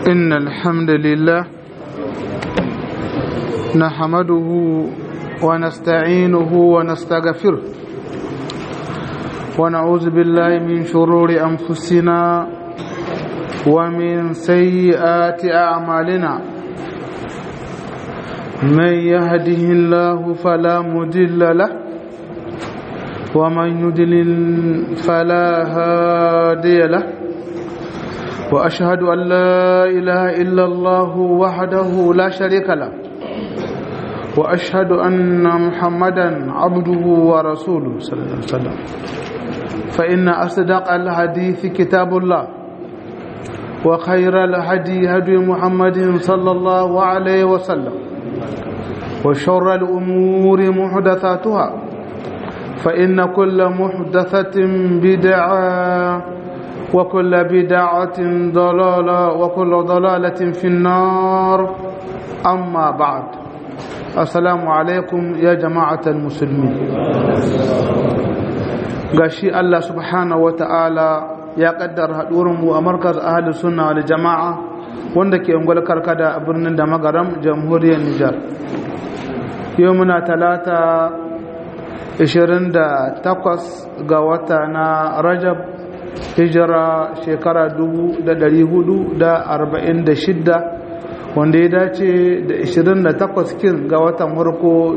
إن الحمد لله نحمده ونستعينه ونستغفره ونعوذ بالله من شرور أنفسنا ومن سيئات أعمالنا من يهده الله فلا مضل له ومن يضلل فلا هادي له وأشهد أن لا إله إلا الله وحده لا شريك له وأشهد أن محمدا عبده ورسوله صلى الله عليه وسلم فإن أصدق الحديث كتاب الله وخير الهدي هدي محمد صلى الله عليه وسلم وشر الأمور محدثاتها فإن كل محدثة بدعة وكل بدعة ضلالة وكل ضلالة في النار أما بعد السلام عليكم يا جماعة المسلمين gashi Allah subhanahu wa ta'ala ya kaddar mu a markaz ahli sunna wal jama'a wanda ke ungwal karkada a birnin da magaram jamhuriyar Nijar yau muna talata 28 ga wata na Rajab hijira shekara 446 wanda ya dace da 28 kin ga watan farko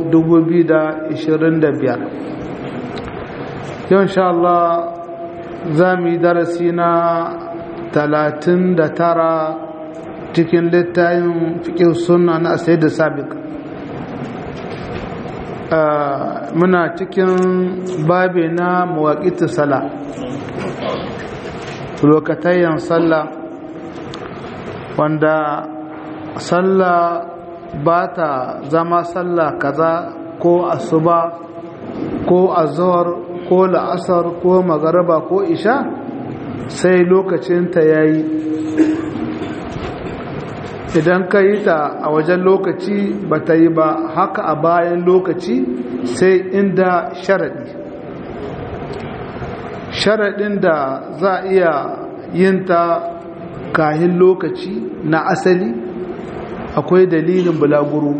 2025 yau insha Allah za mu yi darasi na 39 cikin littayin fikin suna na asai da sabik muna cikin babe na mawaƙi sala lokatayen sallah wanda sallah ba ta zama sallah kaza ko asuba ko azhar ko la'asar ko magaraba ko isha sai lokacinta ya yi idan ka yi ta a wajen lokaci ba ta yi ba haka a bayan lokaci sai inda sharaɗi sharaɗin da za a iya yin ta kahin lokaci na asali akwai dalilin bulaguro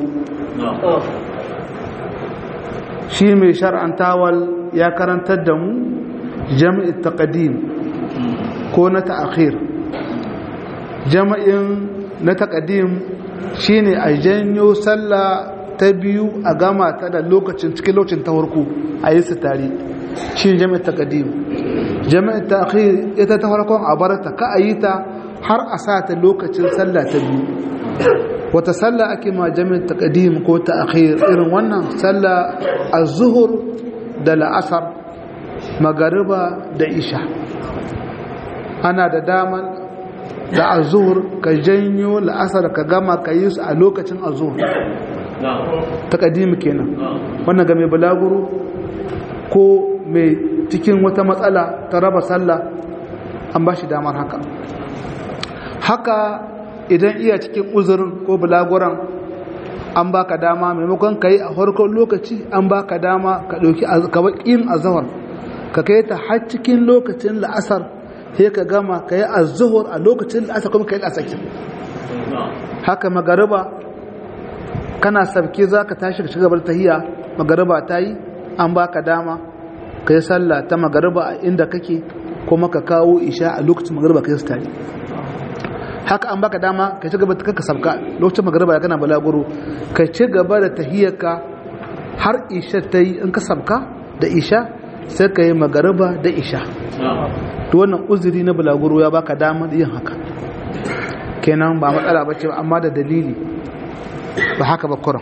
shi mai shar'antawal ya karantar da mu jami'in taqadim ko na ta'akhir jama'in na taqadim shine a janyo sallah ta biyu a gama ta da lokacin cikin lokacin ta farko a yi su tare shi jami'in taqadim jami'in ta'akhir ita ta farkon a barata ka a yi ta har a sa ta lokacin sallah ta biyu wata sallah ake ma jami'in taqadim ko ta'akhir irin wannan sallah az-zuhur da la'asar magariba da isha ana da daman da az-zuhur ka janyo la'asar ka gama ka yi su a lokacin az-zuhur taqadim kenan wannan ga mai balaguro ko mai cikin wata matsala ta raba sallah an ba shi damar haka haka idan iya cikin uzurin ko bulaguran an baka dama maimakon ka yi a farkon lokaci an baka dama ka ɗauki yin azahar ka kai ta har cikin lokacin la'asar sai ka gama ka yi azuhur a lokacin la'asar kuma ka yi la'asaki haka magariba kana sabke za ka tashi ka shigabar tahiya magariba ta yi an baka dama ka yi sallah ta magariba a inda kake kuma ka kawo isha a lokacin magariba ka yi tare haka an baka dama ka ci gaba da ka sabka lokacin magariba ya kana balaguro ka ci gaba da tahiyarka har isha ta yi in ka sabka da isha sai ka yi magariba da isha to wannan uzuri na balaguro ya baka dama da yin haka kenan ba matsala ba ce amma da dalili ba haka ba kuran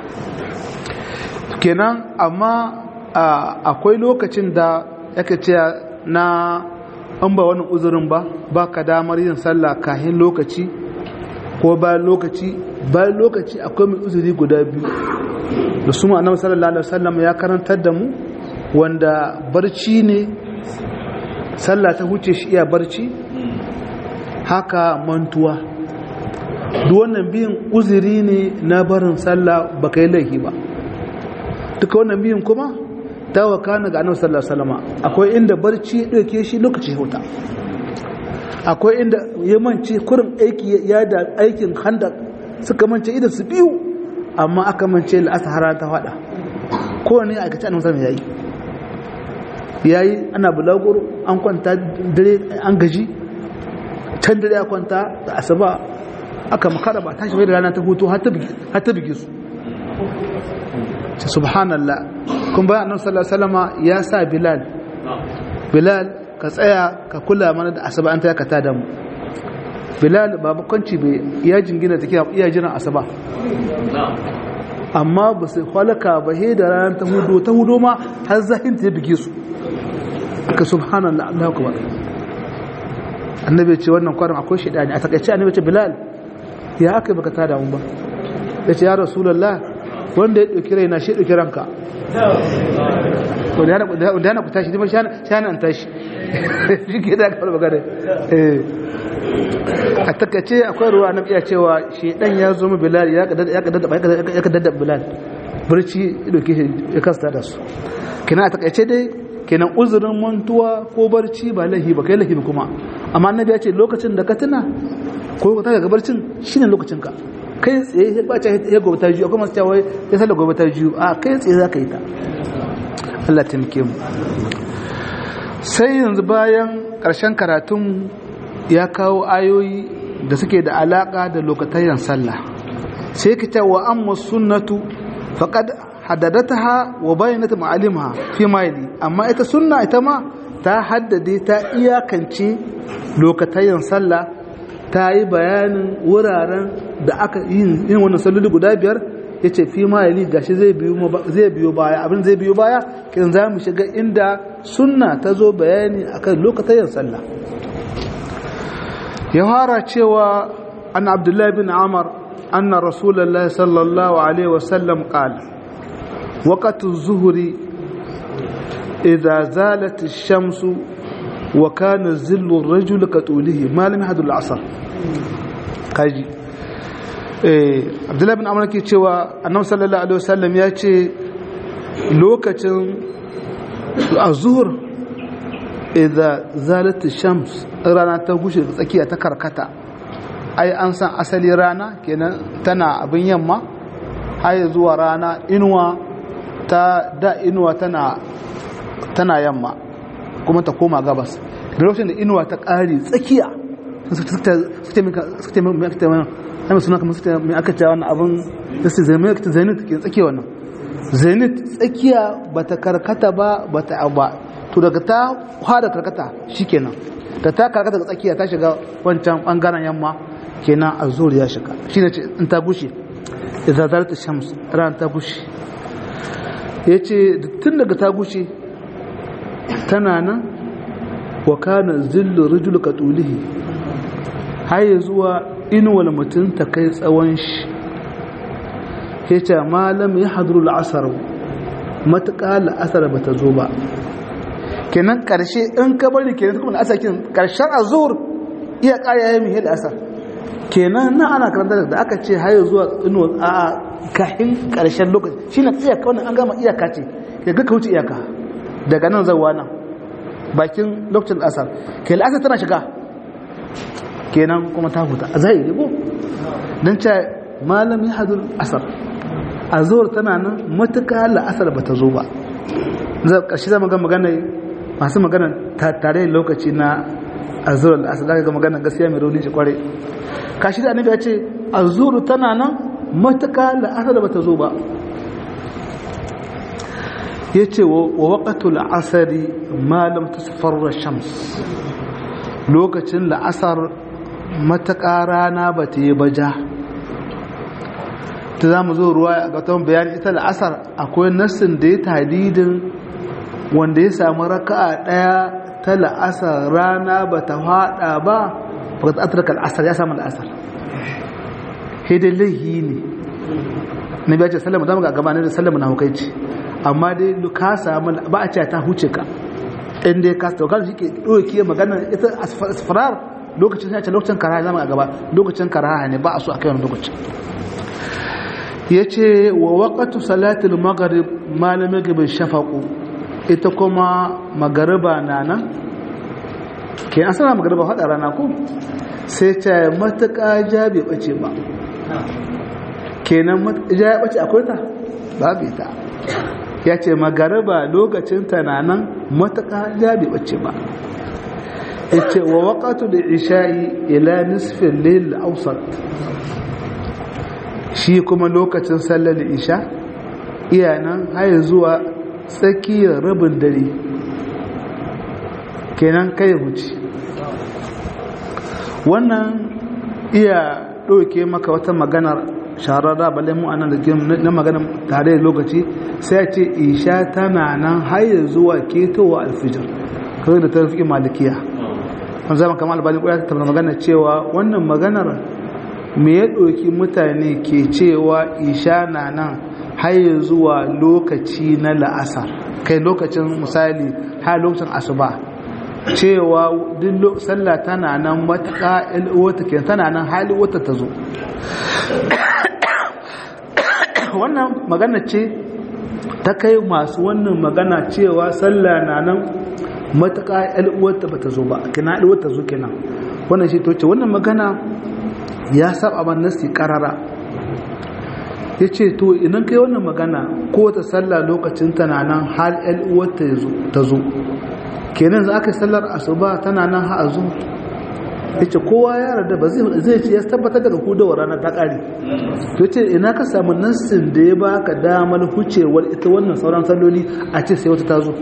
kenan amma akwai lokacin da yake ce na an ba wani uzurin ba ba ka damar yin sallah kahin lokaci ko bayan lokaci bayan lokaci akwai mai uzuri guda biyu da su ma'anar sallallahu alaihi wasallam ya karantar da mu wanda barci ne sallah ta huce shi iya barci haka mantuwa duk wannan biyan uzuri ne na barin sallah ba kai laifi ba duka wannan biyan kuma ta wakana ga annabi sallallahu alaihi wasallam akwai inda barci ya dauke shi lokaci huta akwai inda ya mance kurin aiki ya da aikin handa suka mance idan su biyu amma aka mance la'asar har ta fada kowane aikace annabi sallallahu alaihi yayi ana bulaguro an kwanta dare an gaji can dare ya kwanta da asaba aka makara ba tashi bai da rana ta hutu har ta bige su subhanallah kun bayan annabi sallallahu alaihi wasallama ya sa bilal bilal ka tsaya ka kula mana da asaba an ta ka tada mu bilal ba bakwanci bai ya jingina take iya jiran asaba amma ba sai kwalaka ba he da ranar ta hudu ta hudu ma har zahin ta bige su aka subhanallah Allah akbar annabi ce wannan kwarin akwai shedani a takaice annabi ce bilal ya aka baka tada mun ba yace ya rasulullah wanda ya dauki raina shi dauki ranka wanda yana ku tashi dima shana an tashi shi ke da kawai magana a takaice akwai ruwa na iya cewa shedan ya zo mu bilal ya kadada bilal barci dauke shi ya kasta da su kina a takaice dai kenan uzurin mantuwa ko barci ba lahi ba kai lahi ba kuma amma annabi ya ce lokacin da ka tuna ko ka taga barcin shine lokacin ka kai tsaye ya bace ya gobe ta jiyo kuma cewa ya sallar gobe ta jiyo a kai tsaye za ka yi ta Allah ta muke mu sai yanzu bayan ƙarshen karatun ya kawo ayoyi da suke da alaƙa da lokatayen sallah sai ka wa amma sunnatu faqad haddadataha wa bayanat ma'alimaha fi maili amma ita sunna ita ma ta haddade ta iyakance lokatayen sallah ta yi bayanin wuraren da aka yin yin wannan salloli guda biyar yace fi maili gashi zai biyo zai biyo baya abin zai biyo baya kin za mu shiga inda sunna ta zo bayani akan lokatayen sallah ya fara cewa an abdullahi bin amar anna rasulullahi sallallahu alaihi wasallam qala وقت الظهر إذا زالت الشمس وكان ظل الرجل كطوله ما لم يحدث العصر kaji eh Abdullahi bin Amr ke cewa Annabi sallallahu alaihi wasallam ya ce lokacin azhur idza zalat shams rana ta gushe tsakiya ta karkata ai an san asali rana kenan tana abin yamma har zuwa rana inuwa ta da inuwa tana tana yamma kuma ta koma gabas da lokacin da inuwa ta ƙari tsakiya suke mai suna kamar suke mai aka cewa wannan abin da su zai mai zenit ke tsakiya wannan zenit tsakiya ba ta karkata ba ba ta ba to daga ta hada karkata shi kenan da ta karkata ga tsakiya ta shiga wancan bangaren yamma kenan a zuri ya shiga shi ne in ta gushe idan zarta shams ran ta gushe ya ce tun daga ta gushe tana nan wa kana zillu rajul ka tulihi har zuwa inuwal mutum ta kai tsawon shi ya ce malam ya haduru la'asar matuƙa la'asar ba ta zo ba kenan ƙarshe in ka bari kenan kuma la'asar kenan ƙarshen azur iya ƙara ya yi mihe la'asar kenan na ana karanta da aka ce haye zuwa inuwal a kahin ƙarshen lokaci shi na iyaka wannan an gama iyaka ce ya ga ka wuce iyaka daga nan zauwa nan bakin lokacin asar ke la'asar tana shiga kenan kuma ta huta a zai rigo don ce malam ya hadu asar a zuwar tana nan matuka la'asar ba ta zo ba ƙarshe zama ga magana masu magana tare lokaci na a zuwar la'asar za ka ga magana gaskiya mai rauni shi kware kashi da annabi ya ce a zuru tana nan matuka la'asar ba ta zo ba ya ce wa waƙatul asari malam ta safarra shams lokacin la'asar matuƙa rana ba ta yi baja ta za mu zo ruwa a gatan bayani ita la'asar akwai nassin da ya talidin wanda ya samu raka'a ɗaya ta la'asar rana ba ta haɗa ba ba ta atarka la'asar ya samu la'asar hidin laihi ne na biya ce sallama zama ga gabanin da sallama na hukaici amma dai ka samu ba a ce ta huce ka inda ya kasa taukar shi ke ɗauki magana ita asfarar lokacin sai ce lokacin karaha zama a gaba lokacin karaha ne ba a so a kai wani lokacin ya ce wa waƙatu salatul magharib malamin gabin shafaƙo ita kuma magariba na nan ke an sana magarba haɗa rana ko sai ta matuƙa ja bai ɓace ba kenan ja ya ɓace akwai ta babu ita ya ce magarba lokacin ta na nan matuƙa ja bai ɓace ba ya ce wa waƙatu da isha'i ila nisfin lil ausat shi kuma lokacin sallar isha iya nan haya zuwa tsakiyar rabin dare kenan kai huci wannan iya ɗauke maka wata maganar shararra balle mu anan da na maganar tare da lokaci sai ce isha tana nan haya zuwa ketowa alfijir kawai da ta fi malikiya an zama kamar albani ƙwaya ta magana cewa wannan maganar me ya ɗauki mutane ke cewa isha na nan har zuwa lokaci na la'asar kai lokacin misali har lokacin asuba cewa duk sallah tana nan matuƙa wata ke tana nan hali wata ta zo wannan magana ce ta kai masu wannan magana cewa sallah na nan matuƙa wata ba ta zo ba kina wata zo kenan wannan shi to ce wannan magana ya saba man nasi karara ya ce to idan kai wannan magana ko ta sallah lokacin tana nan har uwarta ta zo kenan za ka yi sallar asuba tana nan ha a zo ya ce kowa ya rada ba zai ce ya tabbatar daga hudawar ranar ta ƙari to ce ina ka samu nassin da ya baka damar hucewar ita wannan sauran salloli a ce sai wata ta zo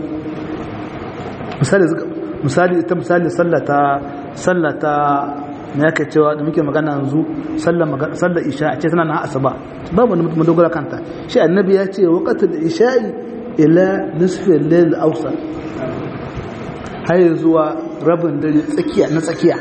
misali ita misali sallata sallata me yake cewa da muke magana yanzu sallar isha a ce tana na asuba babu wani mutum dogara kanta shi annabi ya ce waqatul isha'i ila nisfi al-layl awsat har zuwa rabin dare tsakiya na tsakiya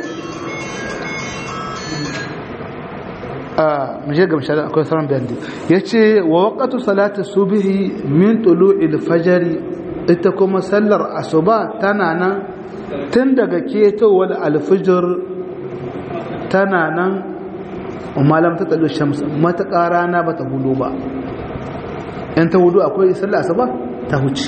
a muje ga misali akwai sauran bayani yace wa waqatu salati subhi min tulu'il fajr ita kuma sallar asuba tana nan tun daga ketowar alfijir tana nan malam ta tsallo shams mataƙa rana ba ta hudu ba in ta hudu akwai sallah asaba ta huce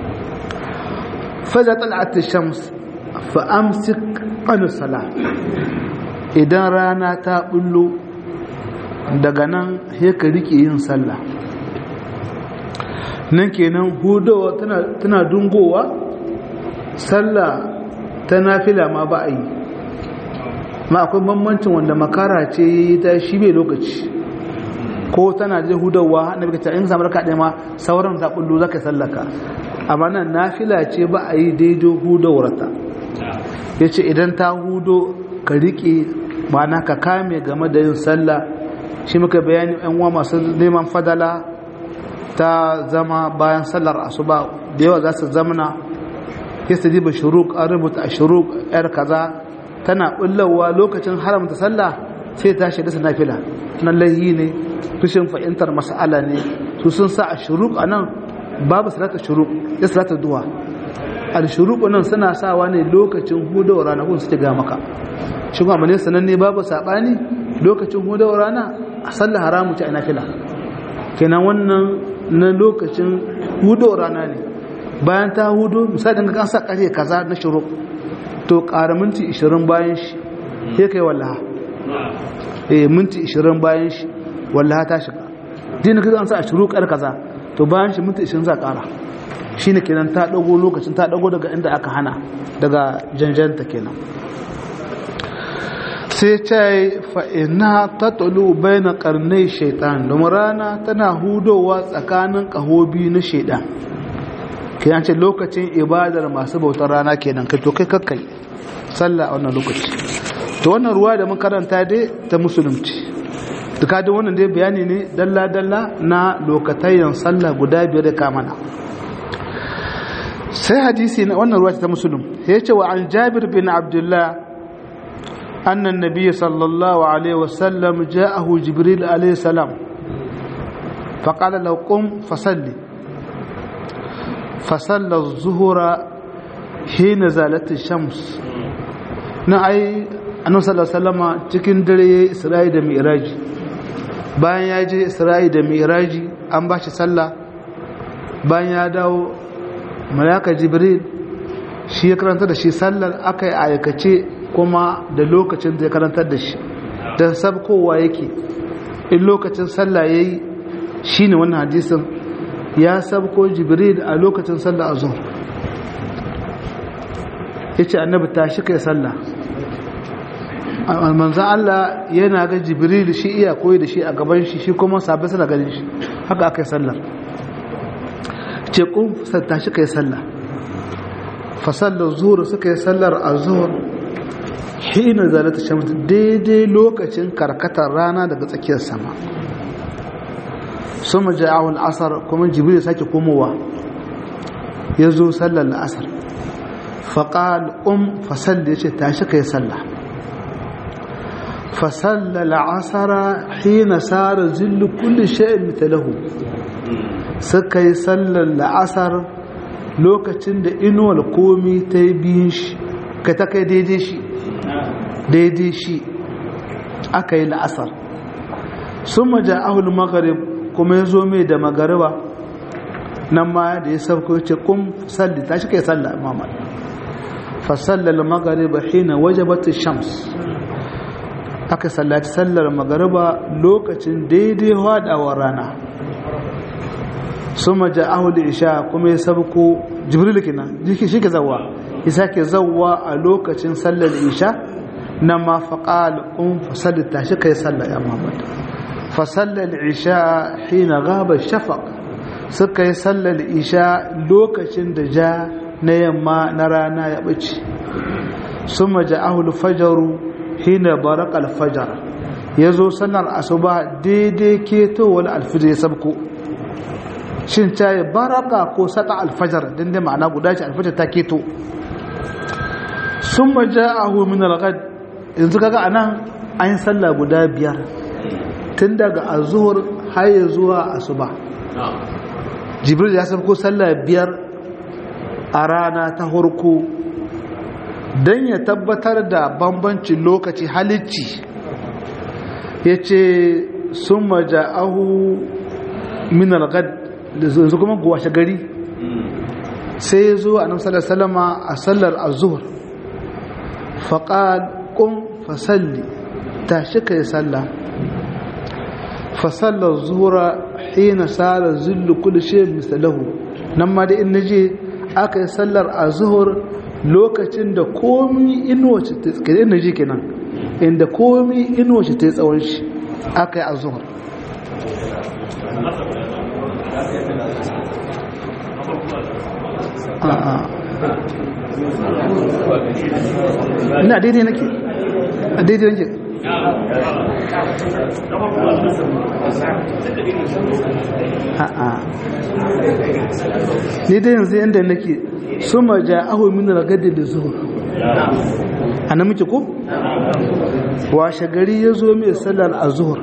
faza tal'at shams fa amsik an sala idan rana ta bullo daga nan sai ka rike yin sallah nan kenan hudowa tana dungowa sallah ta nafila ma ba a yi ma akwai bambancin wanda makara ce ta shi bai lokaci ko tana je hudawa na bika in samu raka ɗaya ma sauran ta bullo zaka sallaka amma nan nafila ce ba a yi daidai hudawarta ya ce idan ta hudo ka riƙe ma'ana ka kame game da yin sallah shi muka bayani yan uwa masu neman fadala ta zama bayan sallar asuba da yawa za su zamana ya su diba shuruk an rubuta a shuruk yar kaza tana bullawa lokacin haramta sallah sai ta shiga su nafila nan laihi ne tushen fahimtar mas'ala ne su sun sa a shuruk a nan babu salata shuruk ya salata duwa al shuruk nan suna sawa ne lokacin hudawar ranakun suke ga maka shi kuma ne sananne babu sabani lokacin hudawar rana a sallah haramu ce a nafila kenan wannan na lokacin hudawar rana ne bayan ta hudu misali ga kan sa kare kaza na shuruk to ƙara minti 20 bayan shi sai kai wallaha eh minti 20 bayan shi wallaha ta shiga din kaga an sa a shuruk kar kaza to bayan shi minti 20 za ƙara shine kenan ta dago lokacin ta dago daga inda aka hana daga janjanta kenan sai ce fa'ina ta tulu bai na ƙarnai shaitan domin rana tana hudowa tsakanin ƙahobi na shaitan ke ce lokacin ibadar masu bautar rana kenan kai to kai kakkai sallah a wannan lokaci to wannan ruwa da mun karanta dai ta musulunci duka da wannan dai bayani ne dalla-dalla na lokatayen sallah guda biyar da kamana sai hadisi na wannan ruwa ta musulun ya ce wa an jabir bin abdullah أن النبي صلى الله عليه وسلم جاءه جبريل عليه السلام فقال له قم فصلي فصلى الظهر حين زالت الشمس نعي أنه صلى الله عليه وسلم cikin dare Isra'i da Mi'raji bayan ya je Isra'i da Mi'raji an ba shi sallah bayan ya dawo malaka Jibril shi ya karanta da shi sallar aka yi aikace kuma da lokacin da ya karantar da shi don sabkowa yake in lokacin sallah ya yi shi ne wannan hadisin ya sabko jibril a lokacin sallah a zuwa ya ce annabi ta shi kai sallah manzan Allah yana ga jibril shi iya koyi da shi a gaban shi shi kuma sabbin suna ganin shi haka aka yi sallar ce kun ta shi kai sallah fasallar zuwa suka yi sallar a zuwa hina zalata shamsu daidai lokacin karkatar rana daga tsakiyar sama sun maja'awun asar kuma jibril sake komowa ya zo sallar la'asar faƙal um fasalli ya ce tashi ka yi sallah fasalla la'asara hina sara zillu kulli sha'in mitalahu suka yi sallar la'asar lokacin da inuwar komi ta yi biyun shi ka ta kai daidai shi daidai shi aka yi la'asar sun maja ahul magarib kuma ya zo mai da magariba nan ma da ya sauko ce kun salli ta shi kai salla mamad fasallar magariba hina wajabat shams aka sallaci sallar magariba lokacin daidai hadawar rana sun maja ahul isha kuma ya sauko jibril kenan jiki shi ke zawa ya sake zawa a lokacin sallar isha na ma faƙal un fasalli ta shi kai sallar ya mamad fasallar isha hina gaba shafaq suka yi sallar isha lokacin da ja na yamma na rana ya ɓace sun maja ahul fajaru hina barak alfajar ya zo sallar asuba daidai ketowar alfijir ya sabko shin ta yi baraka ko saka alfajar din da ma'ana guda ce alfajar ta keto sun maja ahu min alghad yanzu kaga anan an yi sallah guda biyar tun daga azuhur har ya zuwa asuba jibril ya sabko sallah biyar a rana ta harko don ya tabbatar da bambancin lokaci halicci ya ce sun maja ahu min alghad yanzu kuma washe gari sai ya zo a namsar salama a sallar azuhur faƙad ƙun fasalli ta shi ka yi salla fasallar zuhura hina sara zullu kudu shi misalahu nan ma da ina je aka yi sallar azuhur lokacin da komi inuwace ta tsaye ina je kenan inda komi inuwace ta yi tsawon shi aka yi azuhur ina daidai nake a daidai nake a'a daidai yanzu yadda nake su ma ja ahu min ragadi da zuhur a na muke ko washe gari ya zo mai sallar a zuhur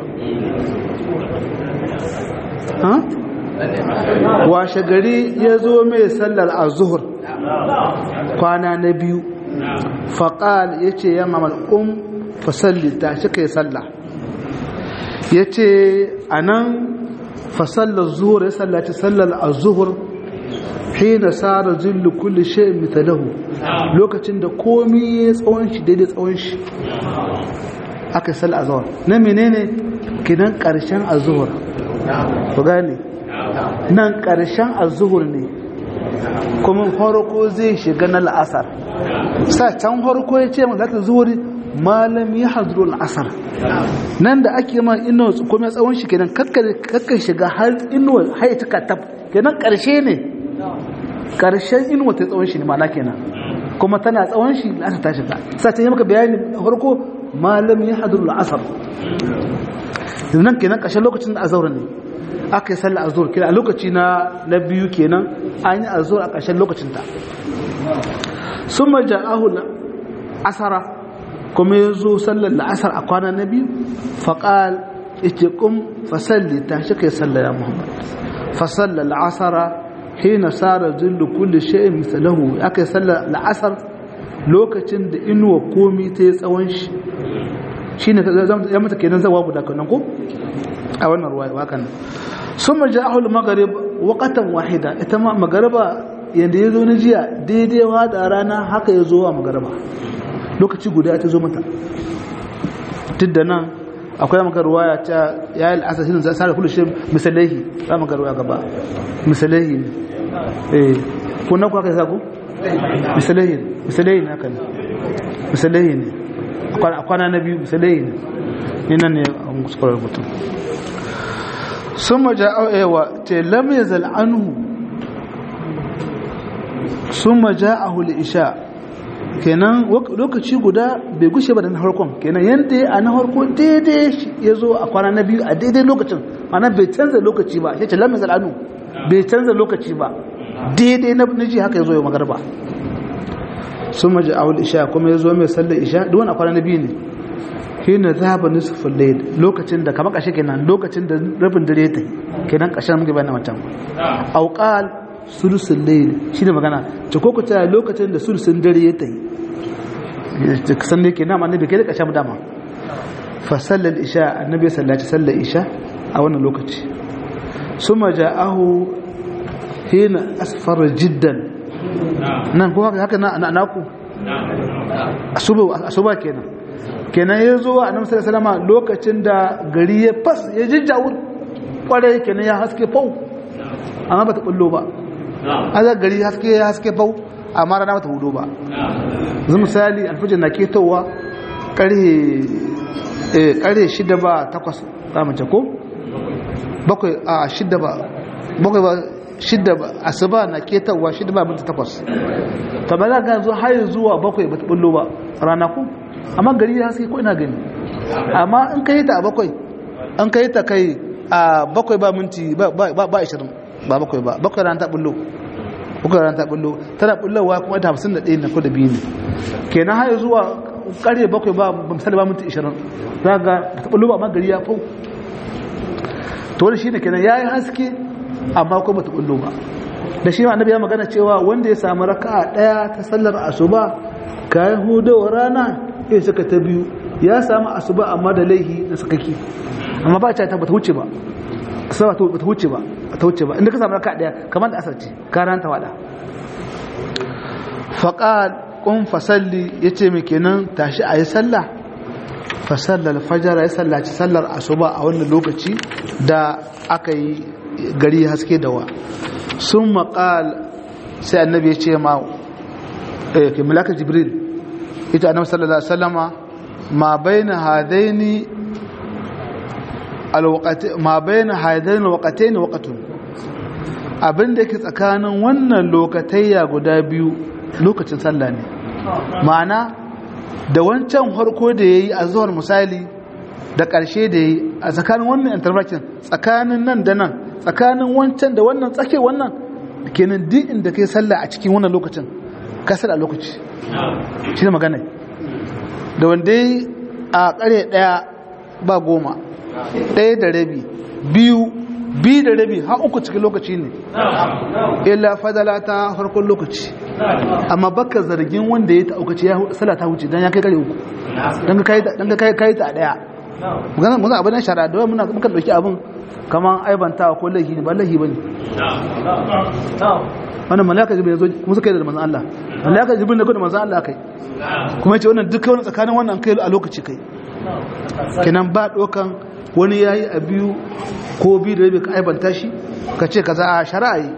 washe gari ya zo mai sallar a zuhur kwana na biyu faƙal ya ce ya mamal um fasalli ta shi ka yi sallah ya ce a nan fasallar zuhur ya sallaci sallar a zuhur hina sara zillu kulli shay mitalahu lokacin da komi ya tsawon shi daidai tsawon shi aka sal azhar na menene kidan karshen azhur ku gane nan karshen azhur ne kuma farko zai shiga na la'asar sa can farko ya ce mata zuhuri malam ya hadru al'asar nan da ake ma ino kuma tsawon shi kenan kakkan shiga har inuwa har ta katab kenan karshe ne karshen inuwa ta tsawon shi ne mana kenan kuma tana tsawon shi la'asar ta shiga sa ta yi maka bayani farko malam ya hadru al'asar nan kenan karshen lokacin da azhar ne aka yi sallah azhar kenan a lokaci na na biyu kenan an yi azhar a karshen lokacin ta summa ja'ahu asara kuma ya zo sallar la'asar a kwana na biyu faƙal ita ƙun fasalli ta shi kai sallar ya muhammad fasallar la'asara hina sara zillu kulli shay'in misalahu aka yi sallar la'asar lokacin da inuwa komi ta yi tsawon shi shi ne ya mata kenan zawa guda kanan ko a wannan ruwa wakan sun maja ahul magarib waƙatan wahida ita ma magariba yadda ya zo na jiya daidai da rana haka ya zo wa magarba lokaci guda ta zo mata duk da nan akwai maka ruwaya ta ya yi al'asashin za a kula shi misalahi za maka ruwaya gaba misalahi ne eh ko na kuwa kai sa ku misalahi misalahi ne haka ne misalahi ne a kwana na biyu misalahi ne ni nan ne a muskular mutum sun maja au'ewa te lam yazal anhu sun maja a isha kenan lokaci guda bai gushe ba da na harkon kenan yadda a na harko daidai ya zo a kwana na biyu a daidai lokacin ana bai canza lokaci ba ya ce lam yazal anhu bai canza lokaci ba daidai na ji haka ya zo ya magarba sun maja a isha kuma ya zo mai sallar isha duk wani a kwana na biyu ne hina zaba nisfin layl lokacin da kamar kashe kenan lokacin da rabin dare ta kenan kashin muke bayan wancan auqal sulusul layl shine magana ta koko ta lokacin da sulusun dare ya tayi san ne kenan annabi kai da kashin dama fa sallal isha annabi sallaci sallar isha a wannan lokaci suma ja'ahu hina asfara jiddan nan ko haka na naku asuba asuba kenan kenan ya zo a nan salama lokacin da gari ya fas ya jijjawur kwarai kenan ya haske fau amma ba ta kullo ba azar gari haske ya haske fau amma rana ba ta hudu ba zai misali alfijir na ketowa karhe shida ba takwas ramance ko bakwai a shida ba bakwai ba shida ba asuba na ketowa shida ba minti takwas ta ba za ka zo har zuwa bakwai ba ta bullo ba rana ku amma gari ya haske ko ina gani amma in ka yi ta a bakwai an ka yi ta kai a bakwai ba minti ba ishirin ba bakwai ba bakwai ran ta bullo bakwai ran ta bullo tana bullowa kuma ta hamsin da ɗaya na ko da biyu ne kenan har zuwa ƙarye bakwai ba misali ba minti ishirin za ga ta bullo ba amma gari ya fau to wani shine kenan ya yi haske amma kuma ta bullo ba da shi ma annabi ya magana cewa wanda ya samu raka'a ɗaya ta sallar asuba kayan hudowar rana in suka ta biyu ya samu asuba amma da laihi na sakaki amma ba ta bata wuce ba asuba ta bata wuce ba ta wuce ba inda ka samu raka daya kamar da asar ce ka ranta wada faqal qum fasalli yace me kenan tashi ayi sallah fa sallal fajr ya sallaci sallar asuba a wannan lokaci da aka yi gari haske dawa sun maƙal sai annabi ya ce ma ke malaka jibril ita annabi sallallahu alaihi wasallama ma baina hadaini alwaqati ma baina hadaini alwaqatayn waqtun abinda yake tsakanin wannan lokatayya guda biyu lokacin sallah ne ma'ana da wancan harko da yayi a zuwar misali da ƙarshe da yayi a tsakanin wannan intervention tsakanin nan da nan tsakanin wancan da wannan tsake wannan kenan duk inda kai sallah a cikin wannan lokacin kasar a lokaci shi ne magana da wanda yi a ƙare ɗaya ba goma ɗaya da rabi biyu biyu da rabi har uku cikin lokaci ne illa fadala ta farkon lokaci amma baka zargin wanda ya ta'aukaci ya sala ta wuce don ya kai kare uku don ka kai ta a ɗaya muna abin nan shara da muna muka ɗauki abin kamar aibantawa ko laihi ne ba laihi ba ne wannan malaka jibril zo kuma suka yi da manzon Allah malaka jibril ne ko da manzon Allah kai kuma yace wannan duka wani tsakanin wannan kai a lokaci kai kenan ba dokan wani yayi a biyu ko biyu da rabi ka aibanta shi ka ce kaza a shari'a yi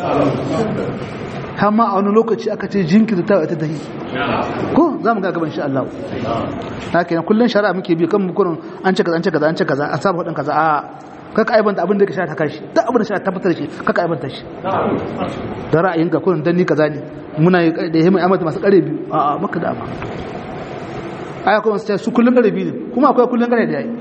amma a wani lokaci aka ce jinkirta ta ita dahi ko za mu ga gaban insha Allah na kenan kullun shari'a muke bi kan mukurin an ce kaza an ce kaza an ce kaza a saba hudin kaza a kaka aibanta abin da ka sha ta kashi duk abin da sha tabbatar shi kaka aibanta shi da ra'ayin ka kullun dan ni kaza ne muna yi da yayi amata masu kare biyu a a maka da ama aya kuma sai su kullun kare biyu ne kuma akwai kullun kare da yayi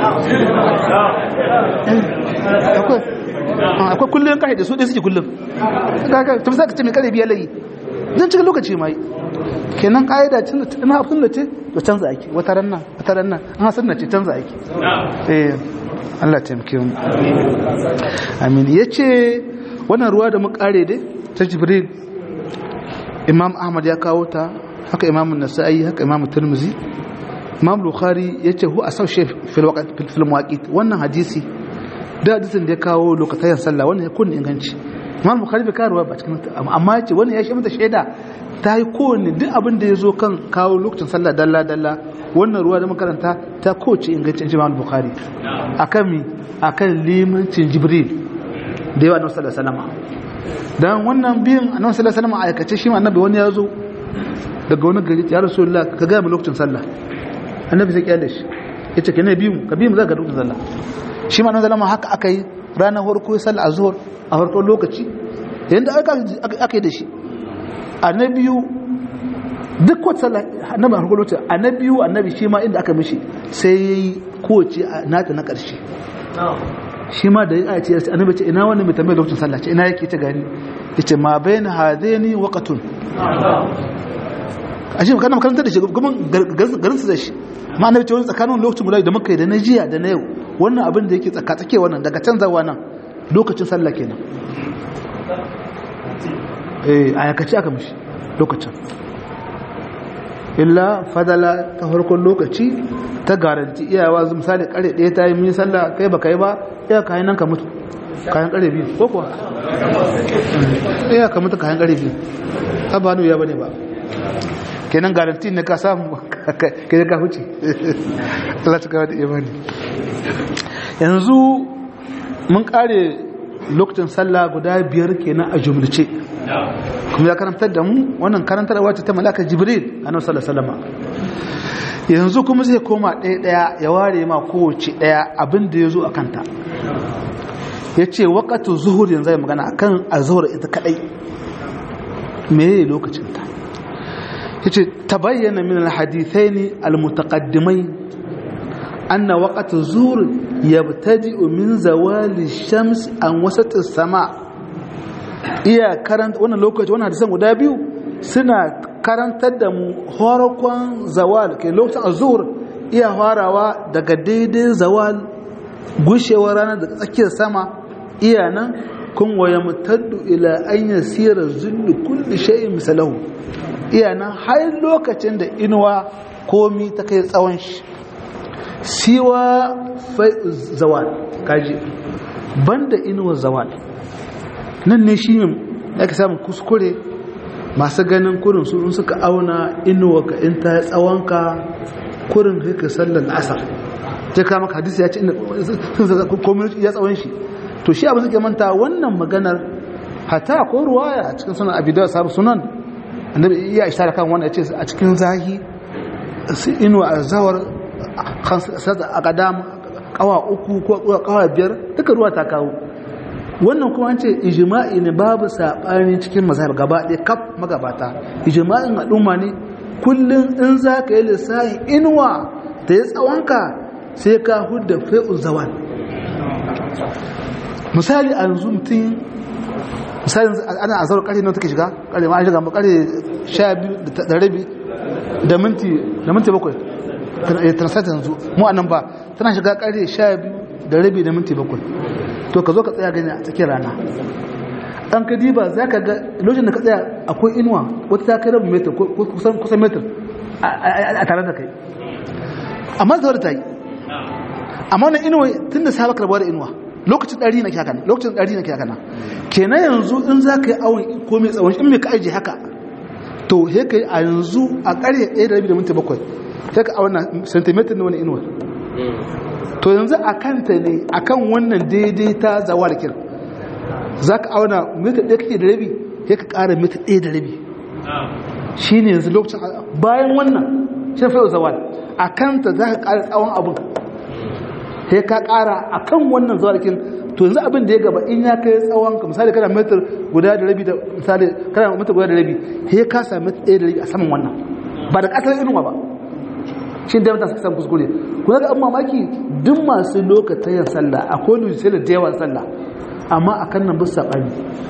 akwai akwai kullun kare da su dai suke kullun kaga to sai ka ce mai kare biyu layi dan cikin lokaci mai kenan kaida cin da tana sunna ce to canza ake wata ranna wata ranna an sunna ce canza ake eh Allah taimake mu amin yace wannan ruwa da mu kare dai ta Jibril Imam Ahmad ya kawo ta haka Imam Nasa'i haka Imam Tirmidhi Imam Bukhari yace hu asau shayf fil waqt fil mawaqit wannan hadisi da hadisin da ya kawo lokacin sallah wannan ya kun inganci imam bukhari bai karuwa ba cikin amma yace wannan ya shi mata shaida ta yi kowanne duk abin da ya zo kan kawo lokacin sallah dalla dalla wannan ruwa da makaranta ta kowace ingancin imam bukhari akan mi akan limancin jibril da yawa annabi sallallahu alaihi wasallam dan wannan biyan annabi sallallahu alaihi wasallam aikace shi ma annabi wani ya zo daga wani gari ya rasulullah ka ga mu lokacin sallah annabi sai kyale shi yace ka ne biyu ka biyu mu za ka lokacin sallah shi ma annabi sallallahu haka aka yi ranar farko sallah azhur a farkon lokaci yanda aka aka yi da shi annabiyu duk wata sallah annabi a farkon lokaci annabiyu annabi shi ma inda aka mishi sai yayi kowace nata na karshe shi ma da ya ce annabi ce ina wani mai tambayar lokacin sallah ce ina yake ta gani yace ma bayna hadaini waqtun ashe kana makarantar da shi kuma garin su da shi ma annabi ce wani tsakanin lokacin guda da muka yi da na jiya da na yau wannan abin da yake tsaka tsake wannan daga canzawa nan lokacin sallah kenan eh ayakaci aka mishi lokacin illa fadala ta farkon lokaci ta garanti iyawa misali kare ɗaya ta yi min sallah kai ba kai ba iya kayan nan ka mutu kayan kare biyu ko kuwa iya ka mutu kayan kare biyu ta ba ya bane ba kenan garanti ne ka samu kai ka huce Allah ta kawai da imani yanzu mun kare lokacin sallah guda biyar kenan a jumlace kuma ya karantar da mu wannan karantar wacce ta malaka jibril annabi sallallahu alaihi wasallam yanzu kuma zai koma ɗaya ɗaya ya ware ma kowace ɗaya abin da ya zo a kanta ya ce waƙatu zuhur yanzu ya magana akan azhar ita kaɗai meye lokacinta ya ce ta bayyana min alhadithai ne almutaqaddimai anna waqatu zuhur yabtadi'u min zawali shams an wasati sama iya karanta wannan lokaci wannan hadisan guda biyu suna karantar da mu horakon zawal ke lokacin azur iya farawa daga daidai zawal gushewar rana daga tsakiyar sama iya nan kun waya mutaddu ila an yasira zullu kulli shay'in misalahu iya nan har lokacin da inuwa komi ta kai tsawon shi siwa zawal kaji banda inuwa zawal nan ne shi ne aka samun kuskure masu ganin kurin su in suka auna inuwa ka in ta tsawonka kurin haka sallar asar ta kama hadisi ya ce komin ya tsawon shi to shi abin suke manta wannan maganar hata ko ruwaya a cikin sunan abidawa sabu sunan annabi iya ishara kan wannan ya ce a cikin zahi inuwa a zawar a kadam kawa uku ko kawa biyar duka ruwa ta kawo wannan kuma an ce ijima'i ne babu saɓani cikin mazhab gaba ɗaya kaf magabata ijima'in al'umma ne kullum in za ka yi lissahi inuwa da ya tsawonka sai ka hudda fai'un zawal misali a yanzu mutum misali ana a zaura ƙarfe na take shiga ƙarfe ma an shiga ƙarfe sha biyu da rabi da minti da minti bakwai transat yanzu mu a nan ba tana shiga ƙarfe sha biyu da rabi da minti bakwai to ka zo ka tsaya gani a tsakiyar rana an ka diba za ka ga lokacin da ka tsaya akwai inuwa wata ta kai rabin metar kusan metar a tare da kai amma da ta yi amma wannan inuwa tun da sabaka rabuwa da inuwa lokacin ɗari na kyakana lokacin ɗari na kyakana kenan yanzu in za ka yi awon ko mai tsawon in mai ka aji haka to he ka yi a yanzu a ƙarye ɗaya da rabi da minti bakwai sai ka awon centimeter na wani inuwa to yanzu a kanta ne a kan wannan daidai ta zawarkin za ka auna mita ɗaya kake da rabi ya ka ƙara mita ɗaya da rabi shi ne yanzu lokacin bayan wannan shi fi zawal a kanta za ka ƙara tsawon abin ya ka ƙara a kan wannan zawarkin to yanzu abin da ya gaba in ya kai tsawon ka misali kana mitar guda da rabi da misali kana mitar guda da rabi ya ka sami mita ɗaya da rabi a saman wannan ba da ƙasar inuwa ba shi da mutane suka samu kuskure kuna ga an mamaki duk masu lokacin sallah akwai lulisai da yawan sallah amma a kan nan bisa saɓani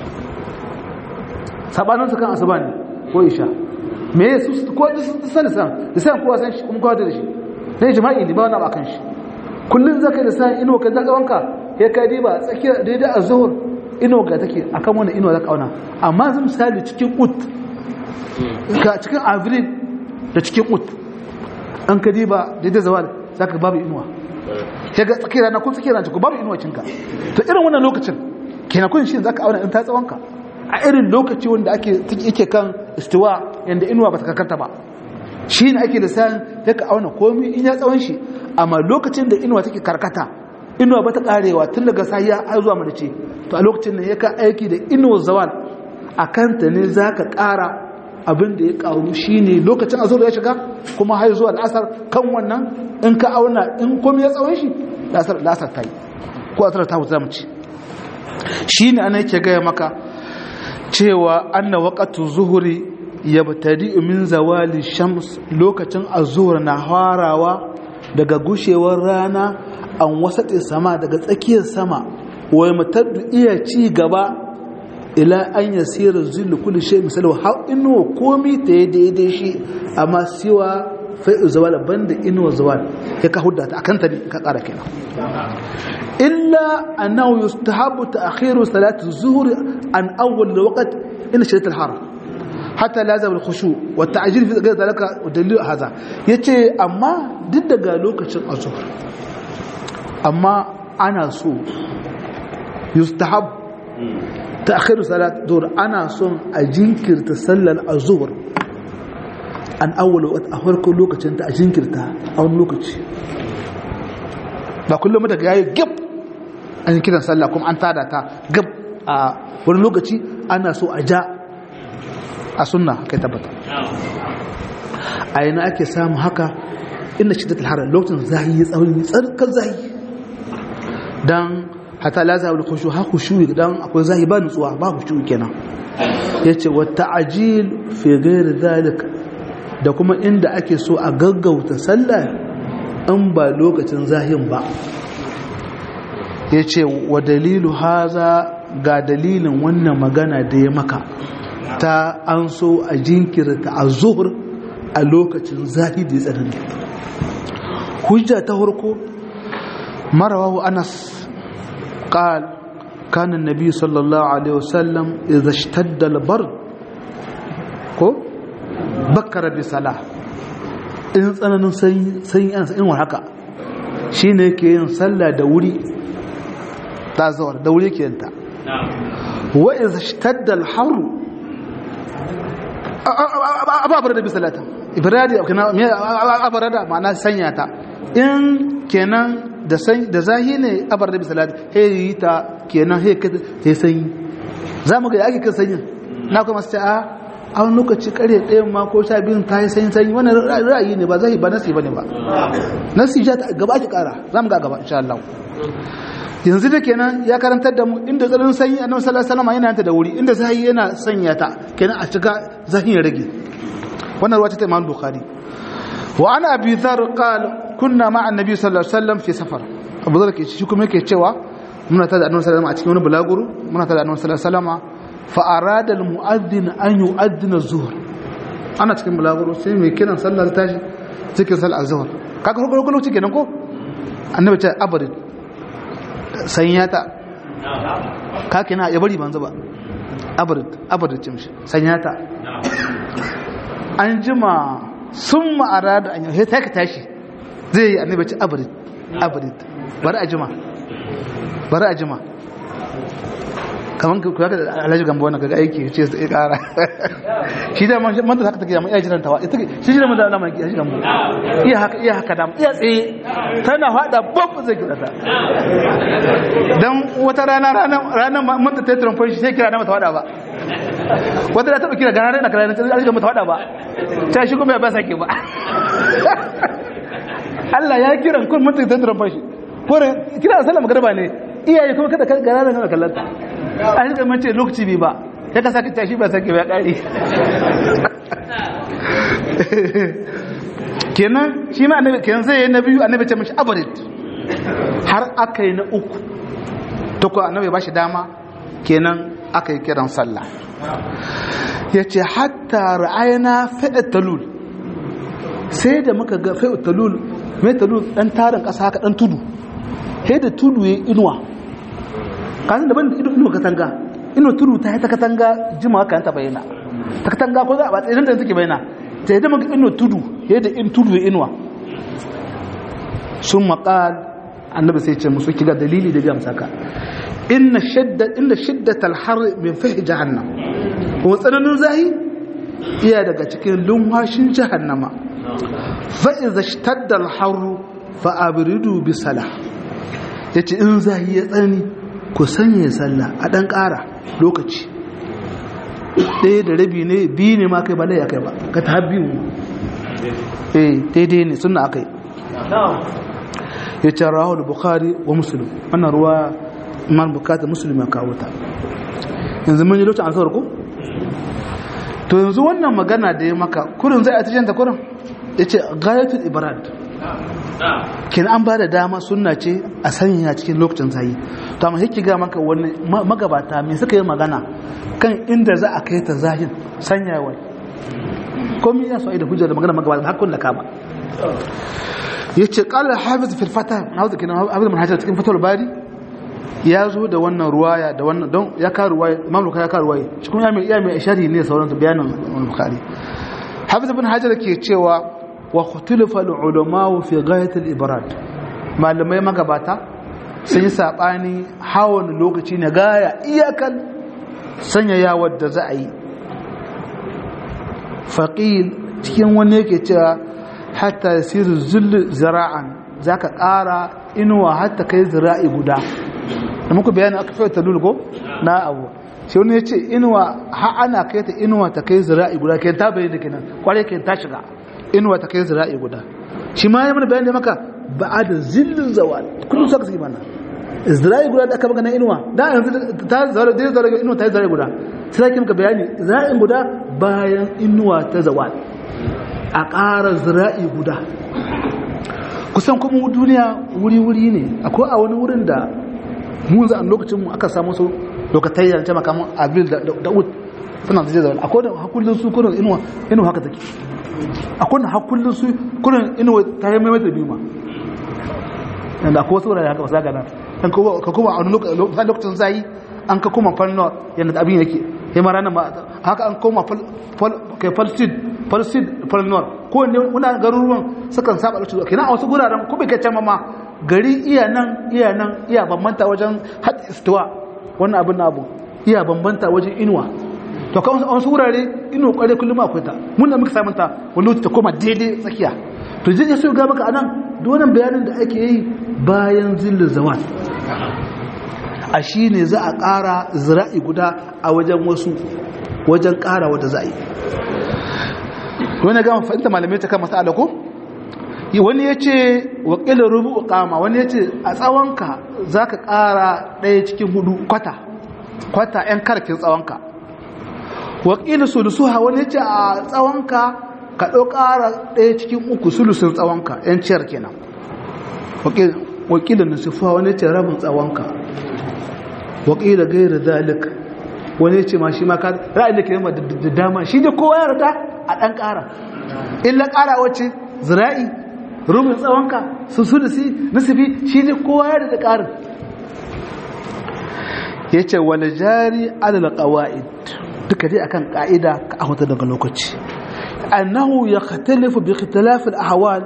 saɓanin su kan asuba ne ko isha me ya su ko su sani san da san kowa san shi kuma kowa da shi na jima'i ne ba wani abu kan shi kullum zaka da san ino ka zaka wanka ya kai diba tsakiyar daidai a zuhur ino ga take akan wani ino zaka auna amma zan misali cikin ut ka cikin avril da cikin ut an ka diba daidai zawal za ka babu inuwa ya ga tsakiyar rana ko tsakiyar rana ko babu inuwa cinka to irin wannan lokacin kenan kun shi zaka auna in ta tsawonka a irin lokaci wanda ake yake kan istiwa yanda inuwa bata karkata ba shi ne ake da sayan ya ka auna komi in ya tsawon shi amma lokacin da inuwa take karkata inuwa bata karewa tun daga sahiya har zuwa madace to a lokacin nan ya ka aiki da inuwa zawal a kanta ne za ka kara abin da ya karu shi ne lokacin azur ya shiga kuma har zuwa al'asar kan wannan in ka auna in komi ya tsawon shi la'asar ta yi ko asar ta wuta mu ci shi ne ana yake gaya maka cewa anna waqatu zuhuri yabtadi min zawali shams lokacin azhur na harawa daga gushewar rana an wasati sama daga tsakiyar sama wai mutaddu iya ci gaba ila an yasira zillu kulli shay misalu har inu komi ta daidai shi amma siwa fai zawal banda inu zawal ya ka hudda ta akan ta ka kara kenan إلا أنه يستحب تأخير صلاة الظهر عن أول الوقت إن شدة الحر حتى لازم الخشوع والتعجيل في غير ذلك ودليل هذا يتي أما ضد قالوا كشن الظهر أما أنا سو يستحب تأخير صلاة الظهر أنا سو أجنكر تسلل الظهر an awwala wata a farko lokacin ta a jinkirta a wani lokaci ba kullum daga yayi gab an yi kiran sallah kuma an tada ta gab a wani lokaci ana so a ja a sunna kai tabbata a yana ake samu haka inda shi da harar lokacin zahi ya tsawon tsarkar zahi don hata laza wani kushu ha kushu dan akwai zahi ba nutsuwa ba kushu kenan ya ce wata ajil fi gairi zalik da kuma inda ake so a gaggauta sallah in ba lokacin zahin ba ya ce wa dalilu haza ga dalilin wannan magana da ya maka ta an so a jinkirta a zuhur a lokacin zahi da ya tsanani hujja ta harko marawahu anas قال كان النبي صلى الله عليه وسلم إذا اشتد البرد ko bakkara bi salah in tsananin sanyi ana in war haka shine yake yin sallah da wuri ta zawar da wuri yake yin ta wa iz ishtadda al-har ababar da bi salata ibradi kana abarada ma'ana sanya ta in kenan da san da zahi ne abar da bi salata he ta kenan he he sanyi zamu ga yake kan sanyin na kuma sai a a wani lokaci kare ɗayan ma ko sha biyun ta yi sanyi sanyi wannan ra'ayi ne ba zai ba nasi ba ne ba nasi ja ta gaba ake kara za mu ga gaba insha Allah yanzu da kenan ya karantar da mu inda tsarin sanyi annabi sallallahu alaihi wasallam yana ta da wuri inda sai yana sanya ta kenan a cika zahin ya rage wannan ruwa ta Imam Bukhari wa ana abi dhar qal kunna ma'a annabi sallallahu alaihi wasallam fi safar abu dhar ke shi kuma yake cewa muna ta da annabi sallallahu alaihi wasallam a cikin wani bulaguro muna ta da annabi sallallahu alaihi wasallam fa'arada al-mu'addin an yi addina zuhur ana cikin bulaguro sai mai kiran sallar tashi cikin sallar zuhur kaka farko lokaci kenan ko annabi ce abadin sanya ta kaka yana ya bari banzu ba abadin abadin ce mishi sanya ta an jima sun ma'ara da an yi ta ka tashi zai yi annabi ce abadin abadin bari a jima bari a jima kamar ku ya da alhaji gambo wannan kaga aiki ce su ya kara shi da man man da haka take da iya jiran tawa ita shi shi da man da Allah mai alhaji gambo iya haka iya haka da iya tsaye tana fada babu zai kira ta dan wata rana rana rana man da tayi trump shi sai kira na mata fada ba wata da ta kira gana na kira na alhaji gambo ta fada ba ta shi kuma ya ba sake ba Allah ya kiran kun mun da tayi trump shi kore kira sallama garba ne iyaye kuma kada gana na kallanta an rika mace lokaci bai ba ya ka saka tashi ba sake ba kare kenan shi ma annabi kenan zai yi na biyu annabi ce mashi abarid har aka yi na uku to ko annabi ba shi dama kenan aka yi kiran sallah ya ce hatta ra'ayana faɗa talul sai da muka ga faɗa talul mai talul ɗan tarin ƙasa haka ɗan tudu sai da tudu ya inuwa kasan daban da inuwa katanga inuwa tudu ta yi ta katanga jima kan ta bayyana ta katanga ko za a batsa idan da take bayyana ta yi dama inuwa tudu ya da in tudu ya inuwa sun maƙal annabi sai ce musu kiga dalili da gamsa ka inna shidda inna shiddatal har min fihi jahannam kuma tsananin zahi iya daga cikin lumhashin jahannama fa idza ishtadda al har fa abridu bi salah yace in zahi ya tsani ku sanya sallah a dan ƙara lokaci ɗaya da rabi ne biyu ne ma kai ba lai akai ba ka ta biyu eh daidai ne sunna akai ya ce rahul bukhari wa muslim wannan ruwa man bukata muslim ya kawo ta yanzu mun yi lokacin ansar ko to yanzu wannan magana da ya maka kurin zai a tishin ta kurin ya ce gayatul ibrad kin an ba da dama sunna ce a sanya cikin lokacin sayi to amma yake ga maka wani magabata me suka yi magana kan inda za a kai ta zahin sanyawa komai ya so da hujjar da magana magabata hakun da kama yace qala hafiz fil fatah hafiz kina hafiz min hajar cikin fatul bari ya zo da wannan ruwaya da wannan don ya ka ruwaya imam bukhari ya ka ruwaya cikin ya mai iya mai sharhi ne sauran bayanin bukhari hafiz ibn hajar ke cewa wa khutilifa al ulama fi ghayat al ibrad malamai magabata sun yi sabani hawan lokaci na gaya iyakan sanya yawar da za a yi faqil cikin wani yake cewa hatta yasiru zullu zira'an zaka ƙara inuwa hatta kai zira'i guda da muku bayani aka fiye talul ko na abu shi wani ya ce inuwa ha ana kai ta inuwa ta kai zira'i guda kai ta bayyana kenan kwarai kai ta shiga inuwa ta kai zira'i guda shi ma ya mana bayani maka ba a da zillin zawal kullum saka suke mana zira'i guda da aka magana inuwa da yanzu ta zara da zara inuwa ta yi zira'i guda sai ake maka bayani zira'in guda bayan inuwa ta zawal a ƙara zira'i guda kusan kuma duniya wuri-wuri ne akwai a wani wurin da mu za a lokacin mu aka samu su lokatai da taimaka mun abil da da'ud suna da jazawa akwai da hakullin su kurin inuwa inuwa haka take akwai da hakullin su kurin inuwa ta yi maimaita biyu ma yanda akwai wasu wurare haka ba sa gana kan ka kuma a wani lokacin zayi an ka kuma falnor yadda abin yake ya ma ranar ma haka an koma kai falsid falsid falnor ko ne muna garuruwan sukan saba lokacin kenan a wasu guraren ko bai kai can ma gari iya nan iya nan iya bambanta wajen had istiwa wannan abin abu iya bambanta wajen inuwa to kan wasu wurare inuwa kware kullum akwai ta mun da muka samu ta wani lokaci ta koma daidai tsakiya to zai so ga maka anan duk wannan bayanin da ake yi bayan zillin zawal a shi ne za a ƙara zira'i guda a wajen wasu wajen ƙara wata za'i wani gama fahimta malamai ta kama sa'ala ko wani ya ce wakilin rubu kama wani ya ce a tsawonka za ka ƙara ɗaya cikin hudu kwata kwata 'yan karfin tsawonka wakilin sulusuha wani ya ce a tsawonka ka ɗau ƙara ɗaya cikin uku sulusun tsawonka 'yan ciyar kenan wakilin nusufuwa wani ya ce rabin tsawonka wakila gaira zalik wani ce ma shi ma ka ra'ayin da ke yamma da dama shi da kowa ya rada a ɗan ƙara illa ƙara wacce zira'i rubin tsawonka su su da si nasibi shi da kowa ya rada ƙarin ya ce wani jari alal ƙawa'id duka dai akan ƙa'ida ka ahwata daga lokaci annahu ya khatalifu bi khitilafil ahwal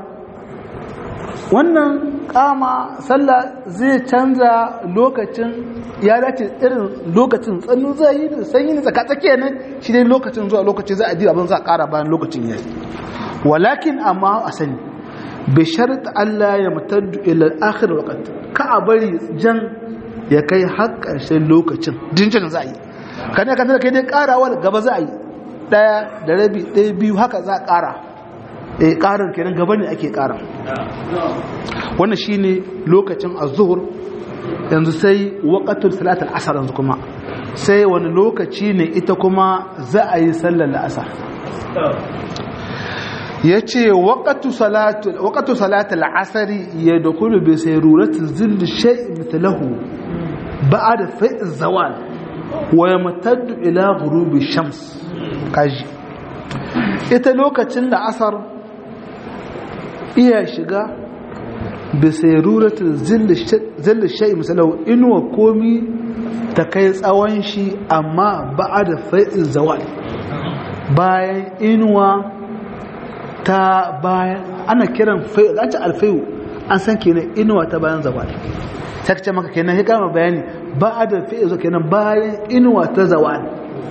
wannan kama sallah zai canza lokacin ya dace irin lokacin tsannu zai yi da sanyi da tsaka tsakiya ne shi dai lokacin zuwa lokaci za a ji abin za a kara bayan lokacin yayi walakin amma a sani bi shart Allah ya mutaddu ila akhir waqt ka a bari jan ya kai har ƙarshen lokacin jinjin za a yi kana kan da kai dai karawa gaba za a yi daya da rabi ɗaya biyu haka za a kara eh karar kenan gaba ne ake kara wannan shine lokacin az-zuhr yanzu sai waqatul salat al-asr yanzu kuma sai wani lokaci ne ita kuma za a yi sallar al-asr yace waqatu salatu waqatu salat al-asr yadkhulu bi sayrurati zill shay' mithluhu ba'da fa'i az-zawal wa yamtaddu ila ghurubi shams kaji ita lokacin da asar iya shiga bisairuratul zilli shai misalau inuwa komi ta kai tsawon shi amma ba da fa'in zawal bayan inuwa ta bayan ana kiran fayu an ce alfayu an san kenan inuwa ta bayan zawal sai ka ce maka kenan ya kama bayani ba da fi'il kenan bayan inuwa ta zawal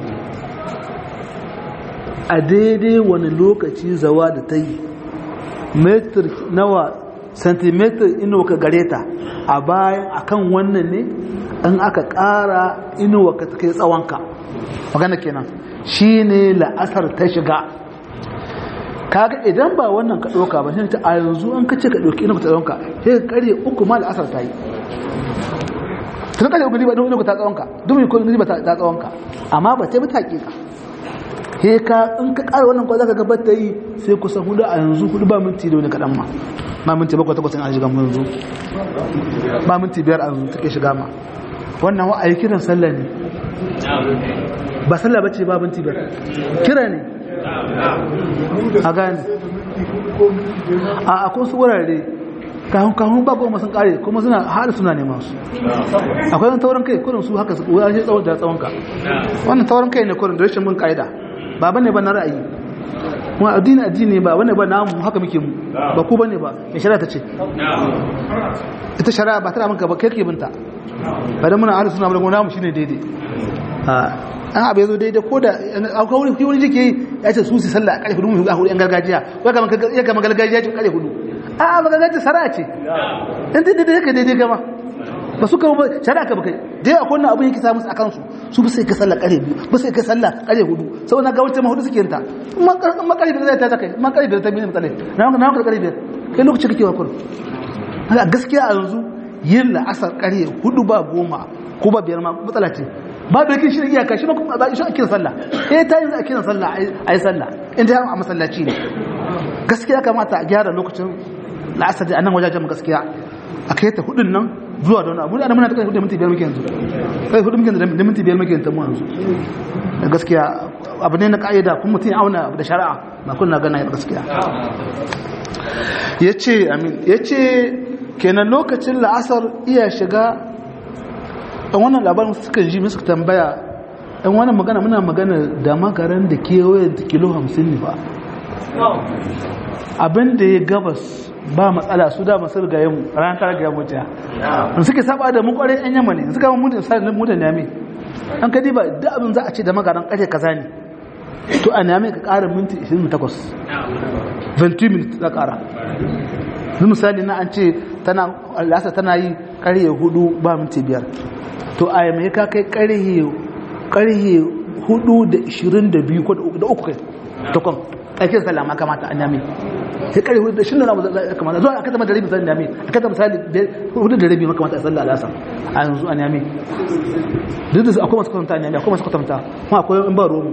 a daidai wani lokaci zawa da ta yi metar nawa centimeter inuwa ka gare ta a bayan akan wannan ne an aka ƙara inuwa ka kai tsawonka magana kenan shi ne la'asar ta shiga kaga idan ba wannan ka ɗauka ba shi ta a yanzu an kace ka ɗauki inuwa ta tsawonka sai ka ƙarye uku ma la'asar ta yi tun ƙarye uku ne ba don inuwa ta tsawonka domin ko ne ba ta tsawonka amma ba ta yi ta ƙiƙa he ka in ka ƙara wannan kwa za ka gabar ta yi sai kusa hudu a yanzu hudu ba minti da wani kaɗan ma ba minti bakwai takwas an shiga mu yanzu ba minti biyar a yanzu take shiga ma wannan wa ayi kiran sallah ne ba sallah bace ba minti biyar kira ne a gane a akwai su wurare kahun kahun ba goma sun kare kuma suna har suna neman su akwai wani taurin kai kurin su haka su wani tsawon da tsawon ka wannan taurin kai ne kurin da rashin mun ka'ida ba bane ba na ra'ayi kuma addini addini ba bane ba namu haka muke mu ba ku bane ba mai shari'a ta ce ita shari'a ba tana maka ba kai ke binta ba dan muna ahlus sunna ba namu shine daidai an abu yazo daidai ko da akwai wani wani jike ya ce su su sallah a kare hudu a hudu yan gargajiya ya kama ya kama gargajiya ce kare hudu a ba gargajiya shari'a ce in daidai kai daidai gama ba su kawo shari'a ka bakai dai akwai wannan abin yake samu a kansu su ba sai ka sallah kare biyu ba sai ka sallah kare hudu sau na gawar ma hudu suke yanta ma kare biyar ta kai ma kare biyar ta biyu mutane na na ka kare biyar kai lokaci kake wa kurum haka gaskiya a yanzu yin la'asar kare hudu ba goma ko ba biyar ma matsala ce ba da kin shirin iyaka shi ba kuma ba shi a kiran sallah eh ta yanzu a kiran sallah a yi sallah in ta a masallaci ne gaskiya kamata a gyara lokacin la'asar da annan wajajen gaskiya a kai ta hudun nan zuwa da wani abu da muna ta kai hudu minti biyar muke yanzu kai hudu muke da minti biyar muke yanzu mu yanzu da gaskiya abu ne na ka'ida kuma mutum ya auna da shari'a ba kun na gana ya gaskiya ya ce amin ya ce kenan lokacin la'asar iya shiga ɗan wannan labarin suka ji suka tambaya ɗan wannan magana muna magana da makaran da kewayen da kilo hamsin ne ba abin da ya gabas ba matsala su da masu rigaye mu ran ta rigaye mu ta an suke saba da mu kware yan yamma ne suka mu mutum sai mu da name an kadi ba da abin za a ce da magaran kare kaza ne to a name ka ƙara minti 28 20 minutes za ƙara misali na an ce tana lasa tana yi ƙarye hudu ba minti biyar to a yi mai ka kai ƙarye hudu da 22 ko da uku kai takwan aikin sallah ma kamata a nami sai kare hudu da shi nuna kamata zuwa aka zama da rabi misali nami aka zama misali hudu da rabi makamata a sallah alasa a yanzu a nami duk da akwai masu kwatanta a nami akwai masu kwatanta kuma akwai in ba romu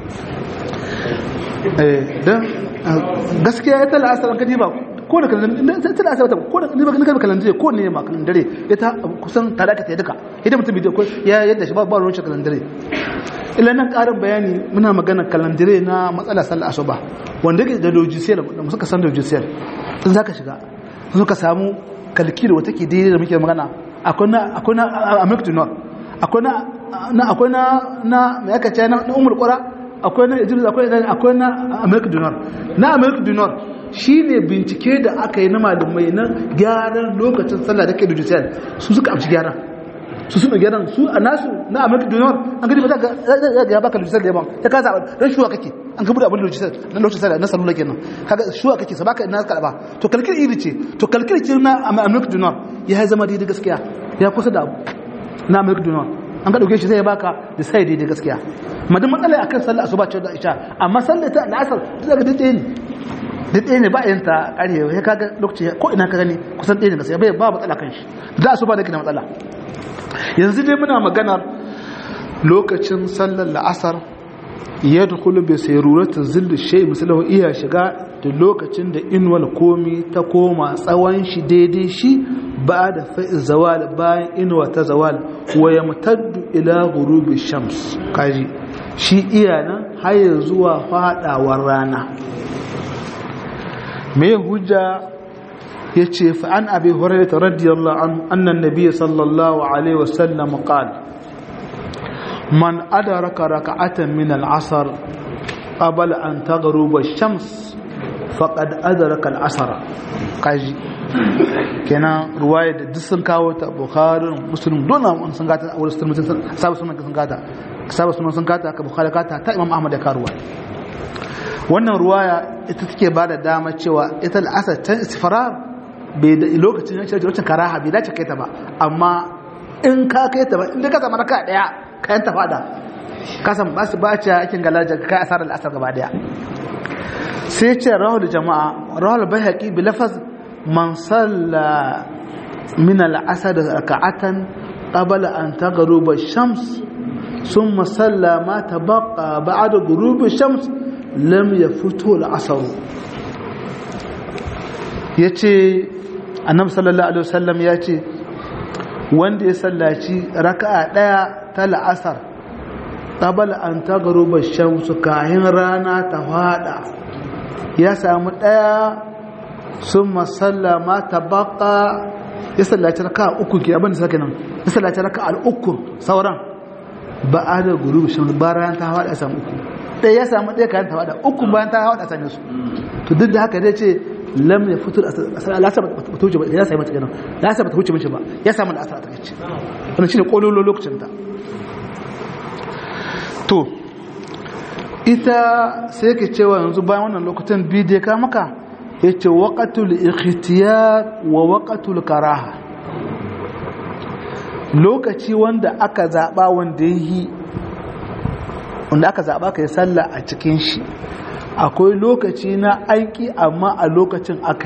don gaskiya ya tala asarar kaji ba ko da kalandare ta da asarar ko da ni ba kana kalandare ko ne ma kalandare ita kusan tare ka ta duka idan mutum bidiyo ko ya yadda shi ba ba ruwan shi kalandare ila nan karin bayani muna magana kalandare na matsala sallar asuba wanda ke da logiciel da suka san logiciel in zaka shiga sun ka samu kalkilo wata ke daidai da muke magana akwai na akwai na america north akwai na na akwai na na me aka ce na umar qura akwai na idris akwai na akwai na america north na america north shine bincike da aka yi na malumai na gyaran lokacin sallah da ke logiciel su suka amshi gyaran su suna gyaran su a nasu na amurka dinar an gani ba za ga ya baka lojisar da yaban ya ka zaɓa don shuwa kake an gabu da abin lojisar na lojisar na salula kenan kaga shuwa kake sa baka na karɓa to kalkir iri ce to kalkir ce na amurka dinar ya zama daidai gaskiya ya kusa da abu na amurka dinar an ka ɗauke shi zai baka da sai daidai gaskiya madin matsala a kan sallah asuba ce da isha amma sallah ta al'asar ta zaga daidai ne daidai ne ba yin ta ƙarewa ya kaga lokaci ko ina ka gani kusan ɗaya ne gaskiya bai ba matsala kan shi da asuba da ke da matsala yanzu dai muna maganar lokacin sallar la'asar ya dukulu bai sai ruratar zillu shai misalahu iya shiga da lokacin da inuwal komi ta koma tsawon shi daidai shi ba da fa'i zawal bayan inuwa ta zawal wa ya mutaddu ila gurubi shams kaji shi iya nan haya zuwa fadawar rana mai hujja yace fa an abi hurairah radiyallahu anhu anna an-nabiy sallallahu alaihi wasallam qala man adraka rak'atan min al-'asr qabla an taghruba ash-shams faqad adraka al-'asr kaji kenan ruwaya da duk sun kawo ta bukhari muslim dona sun gata a wurin sun sabu sunan sun gata sabu sunan sun gata ka bukhari gata ta imam ahmad da karuwa wannan ruwaya ita take ba da dama cewa ita al'asar ta isfarar bai da lokacin lokacin karaha bai dace kai ta ba amma in ka kai ta ba inda ka zama raka daya kayan ta fada ka san ba su ba ce aikin galaja kai asarar al'asar gaba daya sai ce rahul jama'a rahul bayhaqi bi lafaz man salla min al'asar raka'atan qabla an taghruba shams ثم صلى ما تبقى بعد غروب الشمس lam ya fito al'asaru ya ce annabi sallallahu alaihi wasallam ya ce wanda ya sallaci raka'a daya ta la'asar qabala an tagaruba shamsu kahin rana ta fada ya samu daya summa sallama tabaqa ya sallaci raka'a uku ke abin da sake nan ya sallaci raka'a uku sauran ba'ada gurubi shamsu ba rana ta fada ya samu uku ɗaya ya samu ɗaya kayan tawada uku bayan ta hawa da same su to duk da haka dai ce lam ya fito a lasa ba ta wuce ba ya sami mata kenan lasa ba ta wuce mishi ba ya samu da asar a takaice wannan shine kololo lokacin ta to ita sai ke cewa yanzu bayan wannan lokutan biyu da ya ka maka ya ce waƙatul ikhtiyar wa waƙatul karaha lokaci wanda aka zaɓa wanda ya yi wanda aka zaɓa ka yi sallah a cikin shi akwai lokaci na aiki amma a lokacin aka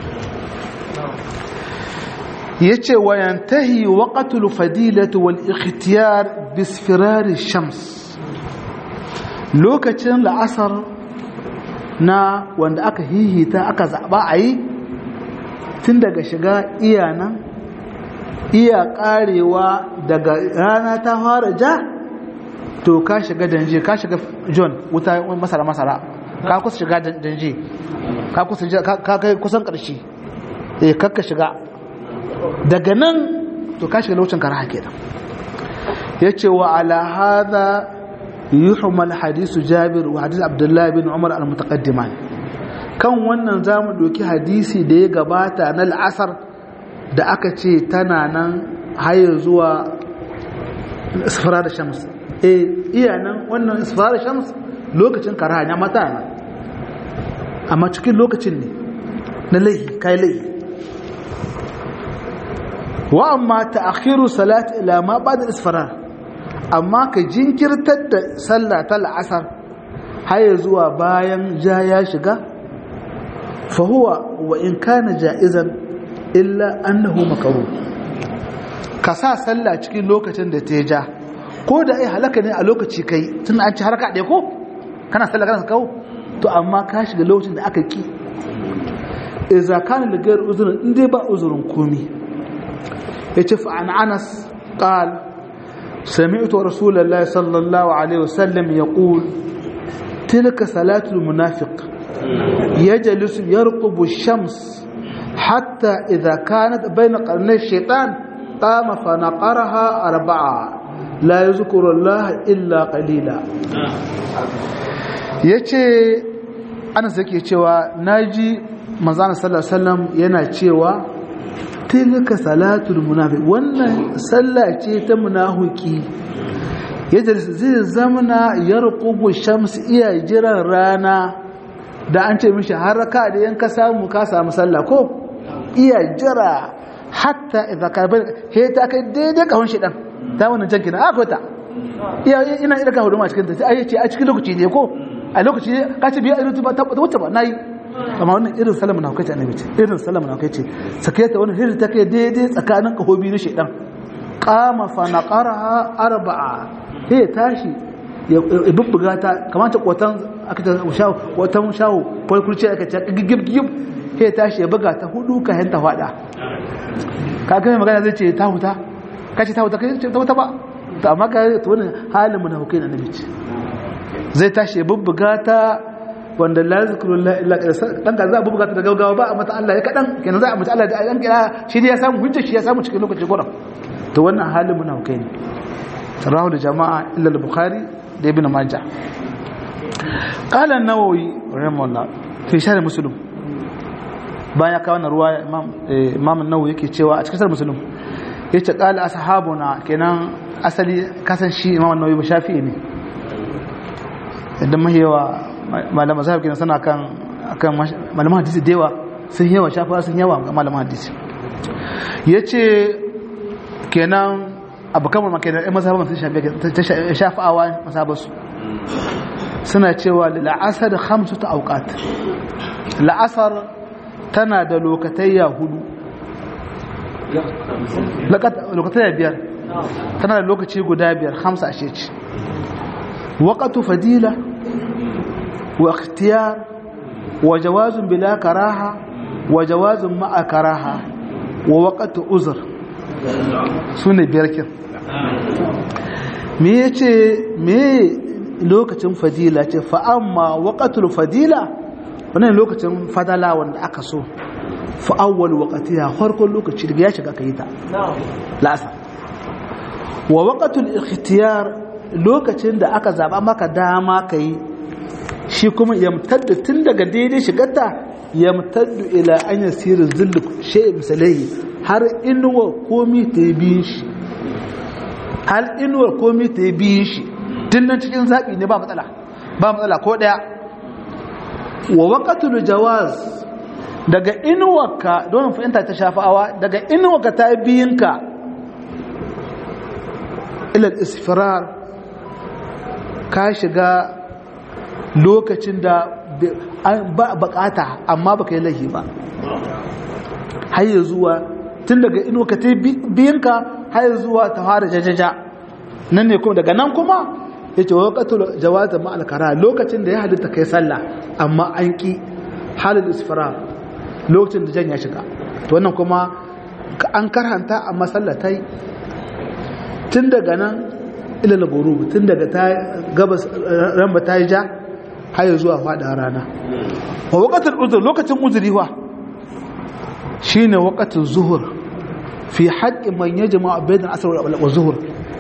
yi ya ce wayantahi waƙatul fadilatu wal ikhtiyar bisfirari shams lokacin la'asar na wanda aka hihita aka zaɓa a yi tun daga shiga iyanan iya ƙarewa daga rana ta fara ja to ka shiga danje ka shiga john wuta masara masara ka kusa shiga danje ka kusa ka kai kusan karshe eh kakka shiga daga nan to ka shiga lokacin karaha kenan yace wa ala hadha yuhmal hadisu jabir wa hadis abdullah bin umar al mutaqaddiman kan wannan zamu doki hadisi da ya gabata na al'asar da aka ce tana nan hayar zuwa isfara da shams e iya nan wannan isfara shams lokacin karaha ya mata na amma cikin lokacin ne na laihi kai laihi wa amma ta'akhiru salat ila ma ba'da isfara amma ka jinkirtar da sallah ta la'asar har zuwa bayan ja ya shiga fa huwa wa in kana ja'izan illa annahu makruh ka sa sallah cikin lokacin da ta ja ko da ai halaka ne a lokaci kai tun an ci haraka ɗaya ko kana sallah kana kawo to amma ka shiga lokacin da aka ki idza kana da gairu uzurin in dai ba uzurin komi yace fa an anas qal sami'tu rasulullahi sallallahu alaihi wasallam yaqul tilka salatul munafiq yajlis yarqubu ash-shams hatta idza kanat bayna qarnay ash-shaytan qama fa naqaraha arba'a la yazkuru Allah illa qalila yace Anas yake cewa naji manzon sallallahu alaihi wasallam yana cewa tilka salatul munafiq wannan sallah ce ta munafiki yadda zai zamana yarqubu shams iya jiran rana da an ce mishi haraka da yanka samu ka samu sallah ko iya jira hatta idza ka he ta kai daidai kahon shi dan ta wannan janki na akwai ta ina ina ka hudu ma cikin ta sai ce a cikin lokaci ne ko a lokaci ne ka ce biya irin ta ta wuce ba nayi amma wannan irin salama na kai ce annabi ce irin salama na kai ce sake ta wannan hirin ta kai daidai tsakanin kahobi na shedan qama fa naqaraha arba'a he tashi ya bubbuga ta kamata kwatan aka ta shawo kwatan shawo ko kurce aka ce gigib gigib he tashi ya buga ta hudu ka hanta fada ka ga magana zai ce ta huta ka ce ta huta kai ta huta ba to amma ka to wannan halin munafikai na annabi ce zai tashi ya bubbuga ta wanda la zikrullah illa dan ka za a bubbuga ta da gaugawa ba amma ta Allah ya kadan kenan za a mutu Allah da an kira shi ne ya samu hujja shi ya samu cikin lokaci gura to wannan halin munafikai ne rahu da jama'a illa al-bukhari da ibn majah qala an-nawawi rahimahullah fi sharh muslim bayan ya kawo na ruwa imam nawu yake cewa a cikin musulun ya ce ƙala ashabuna kenan asali kasan shi imam nawu ba shafi ne idan mahiyawa malaman zahab kenan suna kan kan malaman hadisi da yawa sun yawa shafa sun yawa ga malaman hadisi ya ce kenan abu kamar makenan ɗan mazhaban sun shafa'awa mazhabansu suna cewa la'asar hamsu ta aukat la'asar tana da lokatayya hudu lokatayya biyar tana da lokaci guda biyar hamsa a sheci waƙatu fadila wa ikhtiyar wa jawazun bila karaha wa jawazun ma'a karaha wa waƙatu uzur su ne biyar kin me ya ce me lokacin fadila ce fa'amma waƙatul fadila wannan lokacin fadala wanda aka so fa'awwal waƙati ya farkon lokaci daga ya shiga ka yi ta lasa wa waƙatul ikhtiyar lokacin da aka zaɓa maka dama ka yi shi kuma yamtadda tun daga daidai shigarta yamtaddu ila an yasiru zillu shay misalai har inuwa komi ta yi biyin shi har inuwa komi ta yi biyin shi tun nan cikin zaɓi ne ba matsala ba matsala ko ɗaya wa waƙatul jawaz daga inuwarka don fahimta ta shafa'awa daga inuwarka ta biyinka ilal isfirar ka shiga lokacin da ba bakata amma baka yi laihi ba har zuwa tun daga inuwarka ta biyinka har zuwa ta fara jajaja nan ne kuma daga nan kuma ya ce waƙatul jawaza ma'al kara lokacin da ya halitta kai sallah amma an ƙi halin isfara lokacin da jan ya shiga to wannan kuma an karhanta amma sallah ta yi tun daga nan ilal gurub tun daga ta gabas ramba ta yi ja har zuwa faɗa rana wa waƙatul uzur lokacin uzuri wa shine waƙatul zuhur fi haƙƙin man yajma bayan asr wa zuhur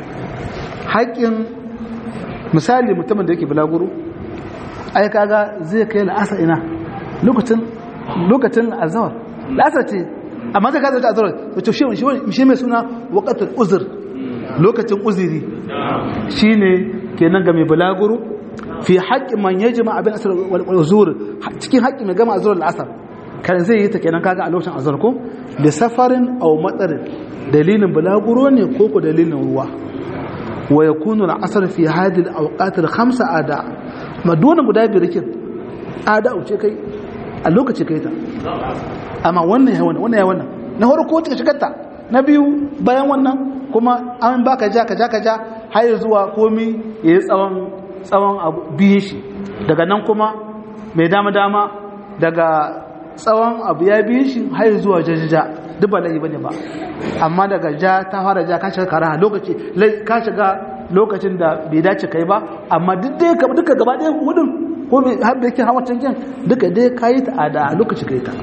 haƙƙin misali mutumin da yake bulaguro ai kaga zai kai la'asar ina lokacin lokacin azhar la'asar ce amma zai kaza azhar to shi shi mai suna waqtul uzr lokacin uzuri shine kenan ga mai bulaguro fi haqqi man yajma abin asr wal zuhur cikin haƙƙi mai gama azhar al'asar kan zai yi ta kenan kaga a lokacin azhar ko da safarin aw matsarin dalilin bulaguro ne ko ko dalilin ruwa ويكون العصر في هذه الأوقات الخمسة أداء ما دون مدابر كن أداء وشكي اللوكة شكيتا أما وانا يا وانا وانا يا وانا نهار كوت شكتا نبيو بيان وانا كما أمن باك جا كجا كجا هاي زوا كومي يسوان tsawon abu biye shi daga nan kuma mai dama dama daga tsawon abu ya biye shi har zuwa jajaja duk ba laifi bane ba amma daga ja ta fara ja ka shiga karaha lokaci ka shiga lokacin da bai dace kai ba amma duk dai ka duka gaba ɗaya hudun ko mai har da yake hawa canjin duka dai ka yi ta a da lokaci kai ta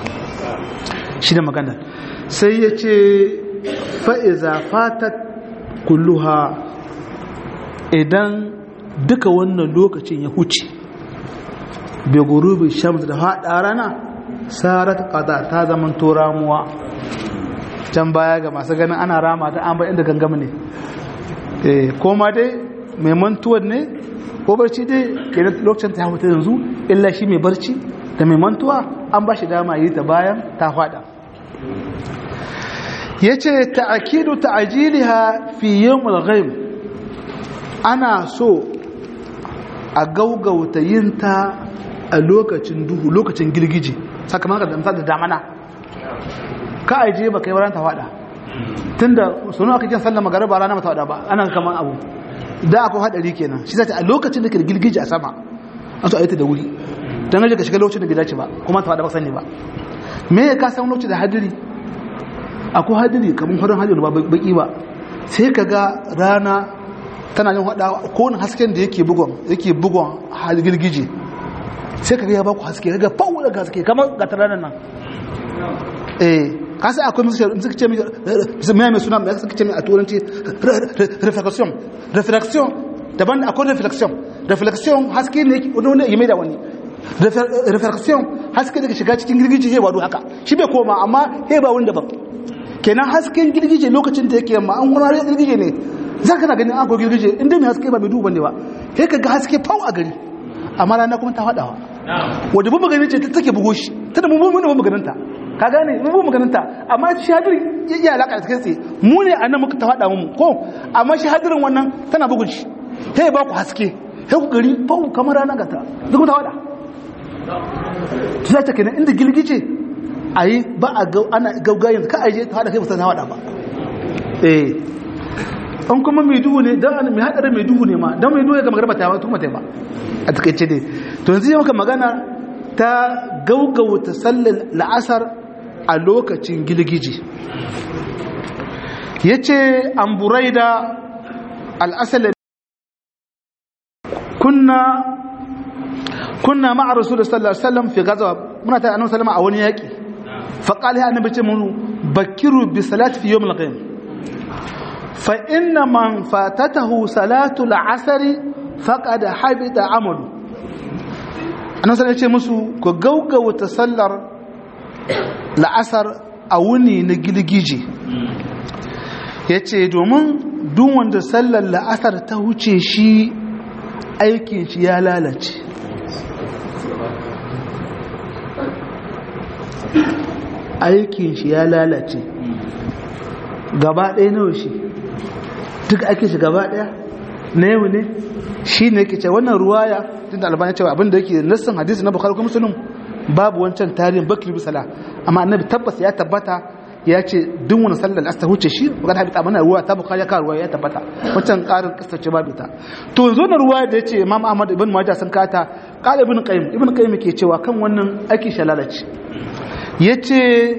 shi da magana sai ya ce fa'iza fatat kulluha idan duka wannan lokacin ya huce bai gurubi shamsu da haɗa rana sarat qada ta zaman to ramuwa can baya ga masu ganin ana rama ta an bar inda gangama ne eh koma dai mai mantuwar ne ko barci dai kenan lokacin ta huta yanzu illa shi mai barci da mai mantuwa an ba shi dama yi ta bayan ta fada yace ta'kidu ta'jiliha fi yawmil ghaib ana so a gaugauta yinta a lokacin duhu lokacin girgije sakamakon da da damana ka aje ba kai wurin ta fada tunda sunu aka kin sallama garaba rana mata fada ba ana kaman abu da akwai hadari kenan shi zai a lokacin da ke girgije a sama an so ayyata da wuri dan gaje ka shiga lokacin da bai dace ba kuma ta fada ba sani ba me ya ka san lokacin da hadiri akwai hadiri kaman horon hadiri ba baki ba sai ka ga rana tana yin hada ko hasken da yake bugon yake bugon girgije sai ka ga ya ba ku haske ga fawo daga haske kamar ga taranan nan eh kasa akwai musu suka ce mai mai suna mai suka ce mai a turanci reflexion reflexion daban akwai reflexion reflexion haske ne wani wani ya mai da wani reflexion haske daga shiga cikin girgije sai wado haka shi bai koma amma sai ba wanda ba kenan hasken girgije lokacin da yake yamma an wani girgije ne za ka na ganin an ko girgije inda mai haske ba mai duba ne ba sai ka ga haske fau a gari amma rana kuma ta faɗawa wadda bu maganin ce ta take bugo shi ta da mummun ne bu maganinta ka gane mu bu maganinta amma shi hadirin ya iya alaka da kai mu ne a nan muka ta faɗa mu ko amma shi hadirin wannan tana bugun shi ta ba ku haske sai ku gari fau kamar rana gata duk ta faɗa ta za ta kenan inda girgije a yi ba a ana gaugayen ka aje ta haɗa kai ba ta faɗa ba eh an kuma mai duhu ne don mai haɗarin mai duhu ne ma don mai duhu ya gama garba ta ba tuma ta ba a takaice dai to yanzu yi maka magana ta gaugauta sallar la'asar a lokacin gilgiji ya ce an burai da al'asalin kunna kunna ma'a rasu da sallar sallam fi gazawa muna ta annabi sallama a wani yaƙi faƙali ya annabi ce mu bakiru bi salati fi yawmil qiyam fa inna man fatatahu salatu al-asri faqad habita amalu annabi sallallahu ce musu ku gaugauta sallar la'asar a wuni na gilgije yace domin duk wanda sallar la'asar ta huce shi aikin shi ya lalace aikin shi ya lalace gaba ɗaya nawa shi duk ake shi gaba ɗaya na yau ne shi ne ke ce wannan ruwaya tun da albani cewa abinda yake nassin hadisi na bukhari kuma musulun babu wancan tarihin bakri bisala amma annabi tabbas ya tabbata ya ce duk wani sallar asta huce shi magana habita mana ruwa ta bukhari ya karuwa ya tabbata wancan karin kasta ce babu ta to yanzu na ruwa da ya ce imam ahmad ibn majah sun kata qala ibn qayyim ibn qayyim ke cewa kan wannan ake shalalaci yace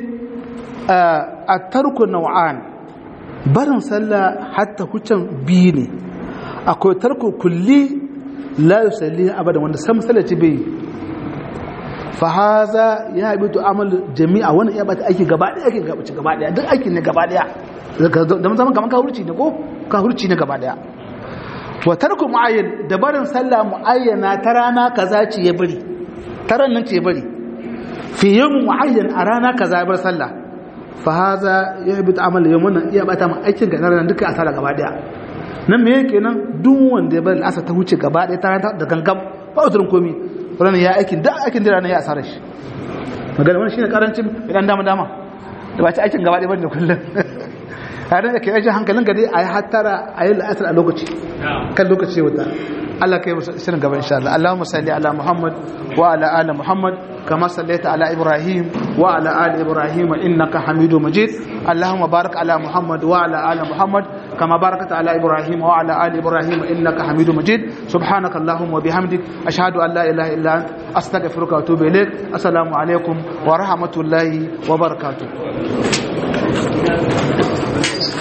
a tarku nau'an barin sallah hatta hucin biyu ne akwai tarko kulli la yusalli abada wanda sam sallaci bai fa haza ya habitu amal jami'a wannan ya bata aiki gaba daya aiki gaba gaba daya duk aikin ne gaba daya da mun zaman kaman ka hurci ne ko ka hurci ne gaba daya wa tarku muayyan da barin sallah muayyana ta rana kaza ce ya bari taran nan ce ya bari fi yawm muayyan a rana kaza ya bar sallah fa haza ya habitu amal yawm iya bata mu aikin ga ranar duka asara gaba daya nan me yake nan duk wanda ya bari asa ta huce gaba ɗaya ta da gangam ba uzurin komi wannan ya aikin da aikin da ranar ya asara shi magana wannan shine karancin idan dama dama da ba ci aikin gaba ɗaya bane kullum tare da ke aikin hankalin ka dai a yi hattara a yi la'asar a lokaci kan lokaci wuta Allah kai shirin gaba insha Allah Allahumma salli ala Muhammad wa ala ali Muhammad كما صليت على إبراهيم وعلى آل إبراهيم إنك حميد مجيد اللهم بارك على محمد وعلى آل محمد كما باركت على إبراهيم وعلى آل إبراهيم إنك حميد مجيد سبحانك اللهم وبحمدك أشهد أن لا إله إلا أنت أستغفرك وأتوب إليك السلام عليكم ورحمة الله وبركاته